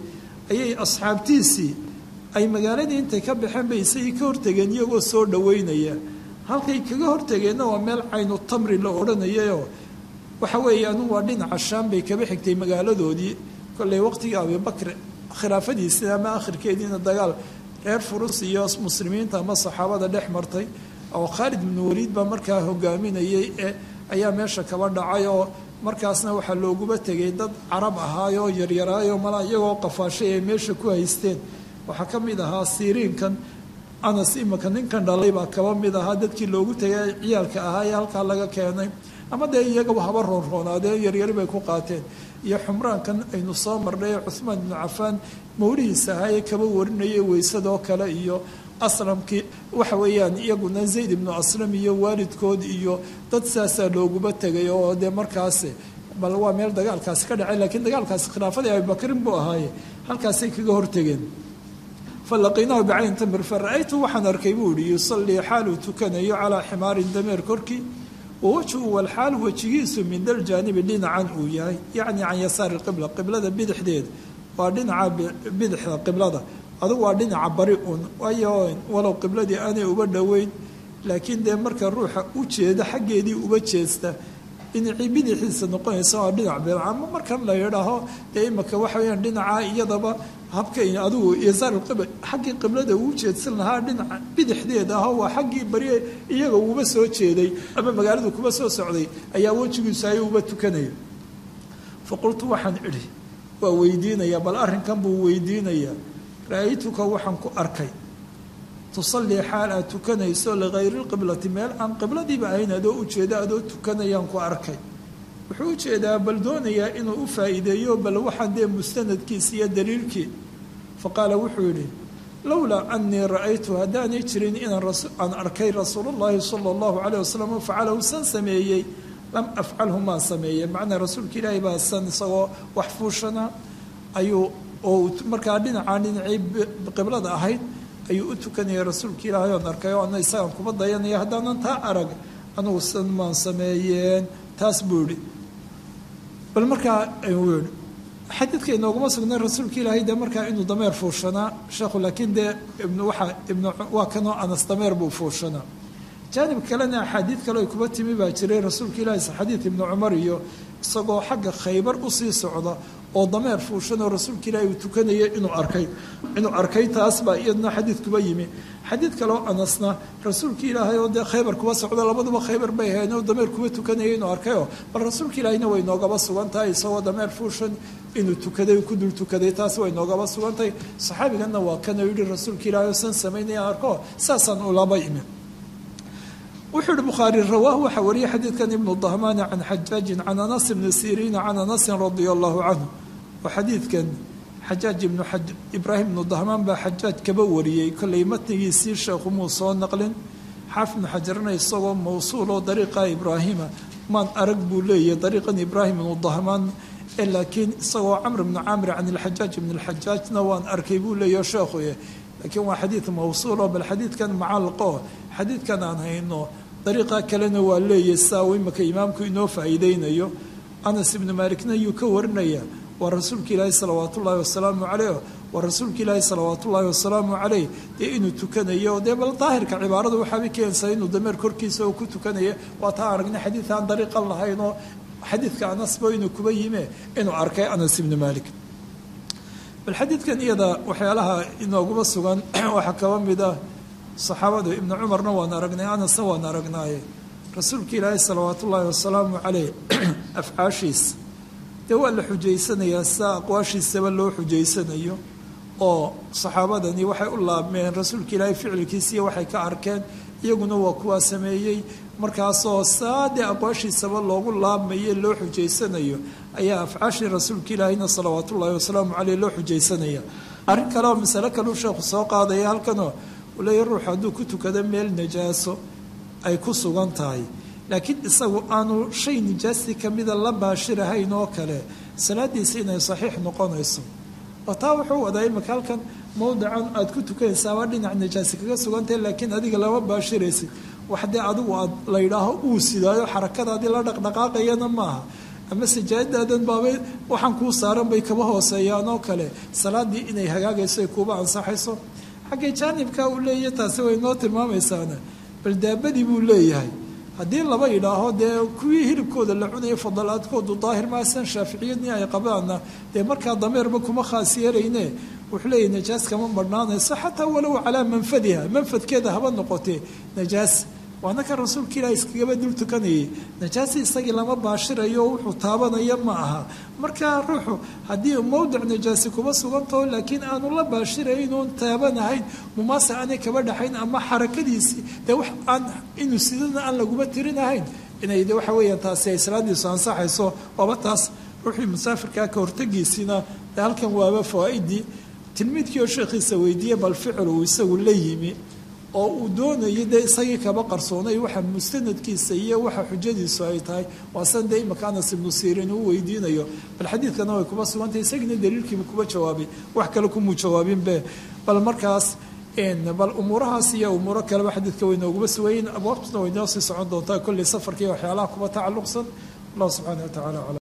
ayay asxaabtiisii ay magaaladii intay ka baxeen bay isagii ka hortegeen iyagoo soo dhoweynaya halkay kaga hortegeenna waa meel caynu tamri la odhanayayoo waxa weeye anugu waa dhinaca shaam bay kaba xigtay magaaladoodii kolley waqtigii abibakr khilaafadiisii ama akhirkeediina dagaal reer furus iyo muslimiinta ama saxaabada dhex martay oo khaalid ibnu waliid baa markaa hogaaminayay ee ayaa meesha kaba dhacay oo markaasna waxaa looguba tegay dad carab ahaayoo yaryaraayo mala iyagoo qafaashay ay meesha ku haysteen waxaa ka mid ahaa siriinkan anas imika ninkan dhalay baa kaba mid ahaa dadkii loogu tegay ciyaalka ahaa ee halkaa laga keenay ama dee iyagaba haba roonroonaadeen yaryari bay ku qaateen iyo xumraankan aynu soo marnay ee cuhmaan ibnu cafaan mawlihiisa ahaa ee kaba warinayay weysadoo kale iyo aslamkii waxa weeyaan iyaguna zayd ibnu aslam iyo waalidkood iyo dad saasaa looguba tegay oo dee markaasi bal waa meel dagaalkaasi ka dhacay laakiin dagaalkaasi khilaafadii abibakrin buu ahaaye halkaasay kaga hortegeen falaqiinaahu bicayn tamir fa ra-aytu waxaan arkay buu ihi yusallii xaaluu tukanayo calaa ximaarin dameer korkii wawajhu walxaal wejigiisu min dal jaanibi dhinacan uu yahay yacni can yasaari qibla qiblada bidixdeeda waa dhinaca bidixda qiblada adugu waa dhinaca bari un waayo walow qibladii aanay uba dhoweyn laakiin dee marka ruuxa u jeeda xaggeedii uba jeesta dhinacii bidixiisa noqonaysa waa dhinac bidc ama markan la yidhaaho dee imika waxa weyaan dhinaca iyadaba habka adigu yasaar qibla xaggii qiblada uu jeedsan lahaa dhinaca bidixdeeda aho waa xaggii bari iyaga uuba soo jeeday ama magaaladu kuba soo socday ayaa wejigiisu ay uba tukanaya fa qultu waxaan idhi waa weydiinaya bal arrinkan buu weydiinaya ra-aytuka waxaan ku arkay tusallii xaal aad tukanayso ligayri lqiblati meel aan qibladiiba ahayn adoo ujeeda adoo tukanayaan ku arkay wuxuu ujeedaa bal doonayaa inuu u faa'iideeyo bal waxaan dee mustanadkiisa iyo daliilkii fa qaala wuxuu yidhi lowlaa anii ra-aytu haddaanay jirin inaan arkay rasuulullaahi sala allahu caleyh wasalam facalahu san sameeyey lam afcalhu maan sameeye macnaa rasuulka ilaahi baa san isagoo wax fuushana ayuu oo markaa dhinacaan dhinacii qiblada ahayd ayuu u tukanaya rasuulka ilaahay oon arkay oo ana isagaan kuma dayanaya haddaanan taa arag anugu san maan sameeyeen taas buu yihi bal markaa uu yihi xadiidka inooguma sugnay rasuulka ilaahay dee markaa inuu dameer fuushanaa sheekhu laakiin dee ibn waxa ibn waa kanoo anas dameer buu fuushanaa jaanib kalena axaadiid kale ay kuba timi baa jiray rasuulka ilaahi xadiid ibnu cumar iyo isagoo xagga khaybar usii socda oo dameer fuushanoo rasuulka ilaahi uu tukanaya inuu arkay inuu arkay taas baa iyadna xadiid kuba yimi xadiid kaleo anasna rasuulka ilaahay oo dee khaybar kuba socda labaduba khaybar bay ahayn oo dameer kuba tukanaya inuu arkayoo bal rasuulka ilaahina way noogaba sugan tahay isagoo dameer fuushan inuu tukaday ku dul tukaday taas way noogaba sugan tahay saxaabiganna waa kana yidhi rasuulka ilaahay oo san samaynaya arko saasaan ulaba imi wuxuu yihi bukhaari rawaahu waxaa wariyay xadiidkan ibnu dahmaani can xajaajin can anas ibni siriina can anasin radia allahu canhu oo xadiidkan xajaaj ibnu ibraahim ibnu dahmaan baa xajaaj kaba wariyey kollay matnigiisii sheekhu muu soo naqlin xaafid ibnu xajarna isagoo mawsuuloo dariiqa ibraahima maan arag buu leeyahay dariiqan ibraahim ibnu dahmaan laakiin isagoo camr ibnu camr can ilxajaaj ibn lxajaajna waan arkay buu leeyaho sheekhu laakiin waa xadiid mawsuulo bal xadiidkan macalqo xadiidkan aan hayno dariiqa kalena waa leeyahy saa uu imika imaamku inoo faa'iideynayo anas ibnu maalikna yuu ka warinaya waa rasuulka ilaahi salawaat ullaahi wasalaamu caleyh waa rasuulka ilaahi salawaat ullaahi wasalaamu caleyh dee inuu tukanayo dee bal daahirka cibaaradu waxaabay keenaysaa inuu dameer korkiisa oo ku tukanaya waa taa aragnay xadiid aan dariiqan lahayn oo xadiidka anasba inuu kuba yime inuu arkay anas ibnu maalik bal xadiidkan iyada waxyaalaha inooguma sugan waxaa kaba mid ah saxaabadu ibnu cumarna waan aragnay anasna waan aragnaaye rasuulka ilaahi salawaat ullaahi wasalaamu caleyh afcaashiis dee waa la xujaysanayaa sidaa aqwaashiisaba loo xujaysanayo oo saxaabadani waxay u laabmeen rasuulka ilaahay ficilkiisiiyo waxay ka arkeen iyaguna waa kuwaa sameeyey markaasoo saa dee aqwaashiisaba loogu laabmaye loo xujaysanayo ayaa afcaashii rasuulka ilaahayna salawaat ullaahi wasalaamu caleyh loo xujaysanaya arrin kale oo masale kaleu sheekhu soo qaadaya halkanoo uu leeya ruux hadduu ku tukado meel najaaso ay ku sugan tahay laakiin isagu aanu shay nijaastii kamida la baashirahayn oo kale salaadiisa inay saxiix noqonayso oo taa wuxuu wadaa imika halkan mowdican aad ku tukanaysaaba dhinac nijaasi kaga sugantahay laakiin adiga lama baashiraysid wax dee adigu aad la yidhaaho uu sidaayo xarakadaadii la dhaqdhaqaaqayana maaha ama sajaadaadan baabay waxaan kuu saaran bay kaba hooseeyaan oo kale salaadii inay hagaagayso ay kuuba ansaxayso xaggay jaanibka uu leeyahy taasi way noo tilmaamaysaana bal daabadii buu leeyahay haddii laba idhaaho dee kuwii hilibkooda la cunaya fadalaadkoodu daahir maasan shaaficiyadii ay qabaana dee markaa dameerba kuma khaas yeelayne wuxuu leeyahy najaas kama marhnaanayso xataa walow calaa manfadiha manfadkeeda haba noqotee najaas waana kan rasuulka ilaah iskagaba dul tukanayay najaasi isagii lama baashirayo oo wuxuu taabanaya ma aha markaa ruuxu haddii mowdic najaasi kuma sugantaho laakiin aanu la baashiraynuun taabanahayn mumaase aanay kaba dhaxayn ama xarakadiisii dee wax aan inuu sidana aan laguma tirinahayn inay de waxa weeyaan taasi ay salaadiisu ansaxayso waaba taas ruuxii musaafirkaa ka hortagiisiina de halkan waaba fawaaidii tilmiidkii oo sheekhiisa weydiiyey bal ficil uu isagu la yimi oo uu doonayay dee isagii kaba qarsoonay waxa mustanadkiisa iyo waxa xujadiisu ay tahay waasan dee imaka anas ibnu siirin uu weydiinayo bal xadiidkana way kuba sugantahay isagiina daliilkiiba kuba jawaabay wax kale kumuu jawaabinbe bal markaas bal umuurahaas iyo umuuro kaleba xadiidka way nooguma sugayiin abwaabtuna way noo sii socon doontaa kolley safarkii waxyaalaha kuba tacalluqsan allah subxaana wa tacala aclam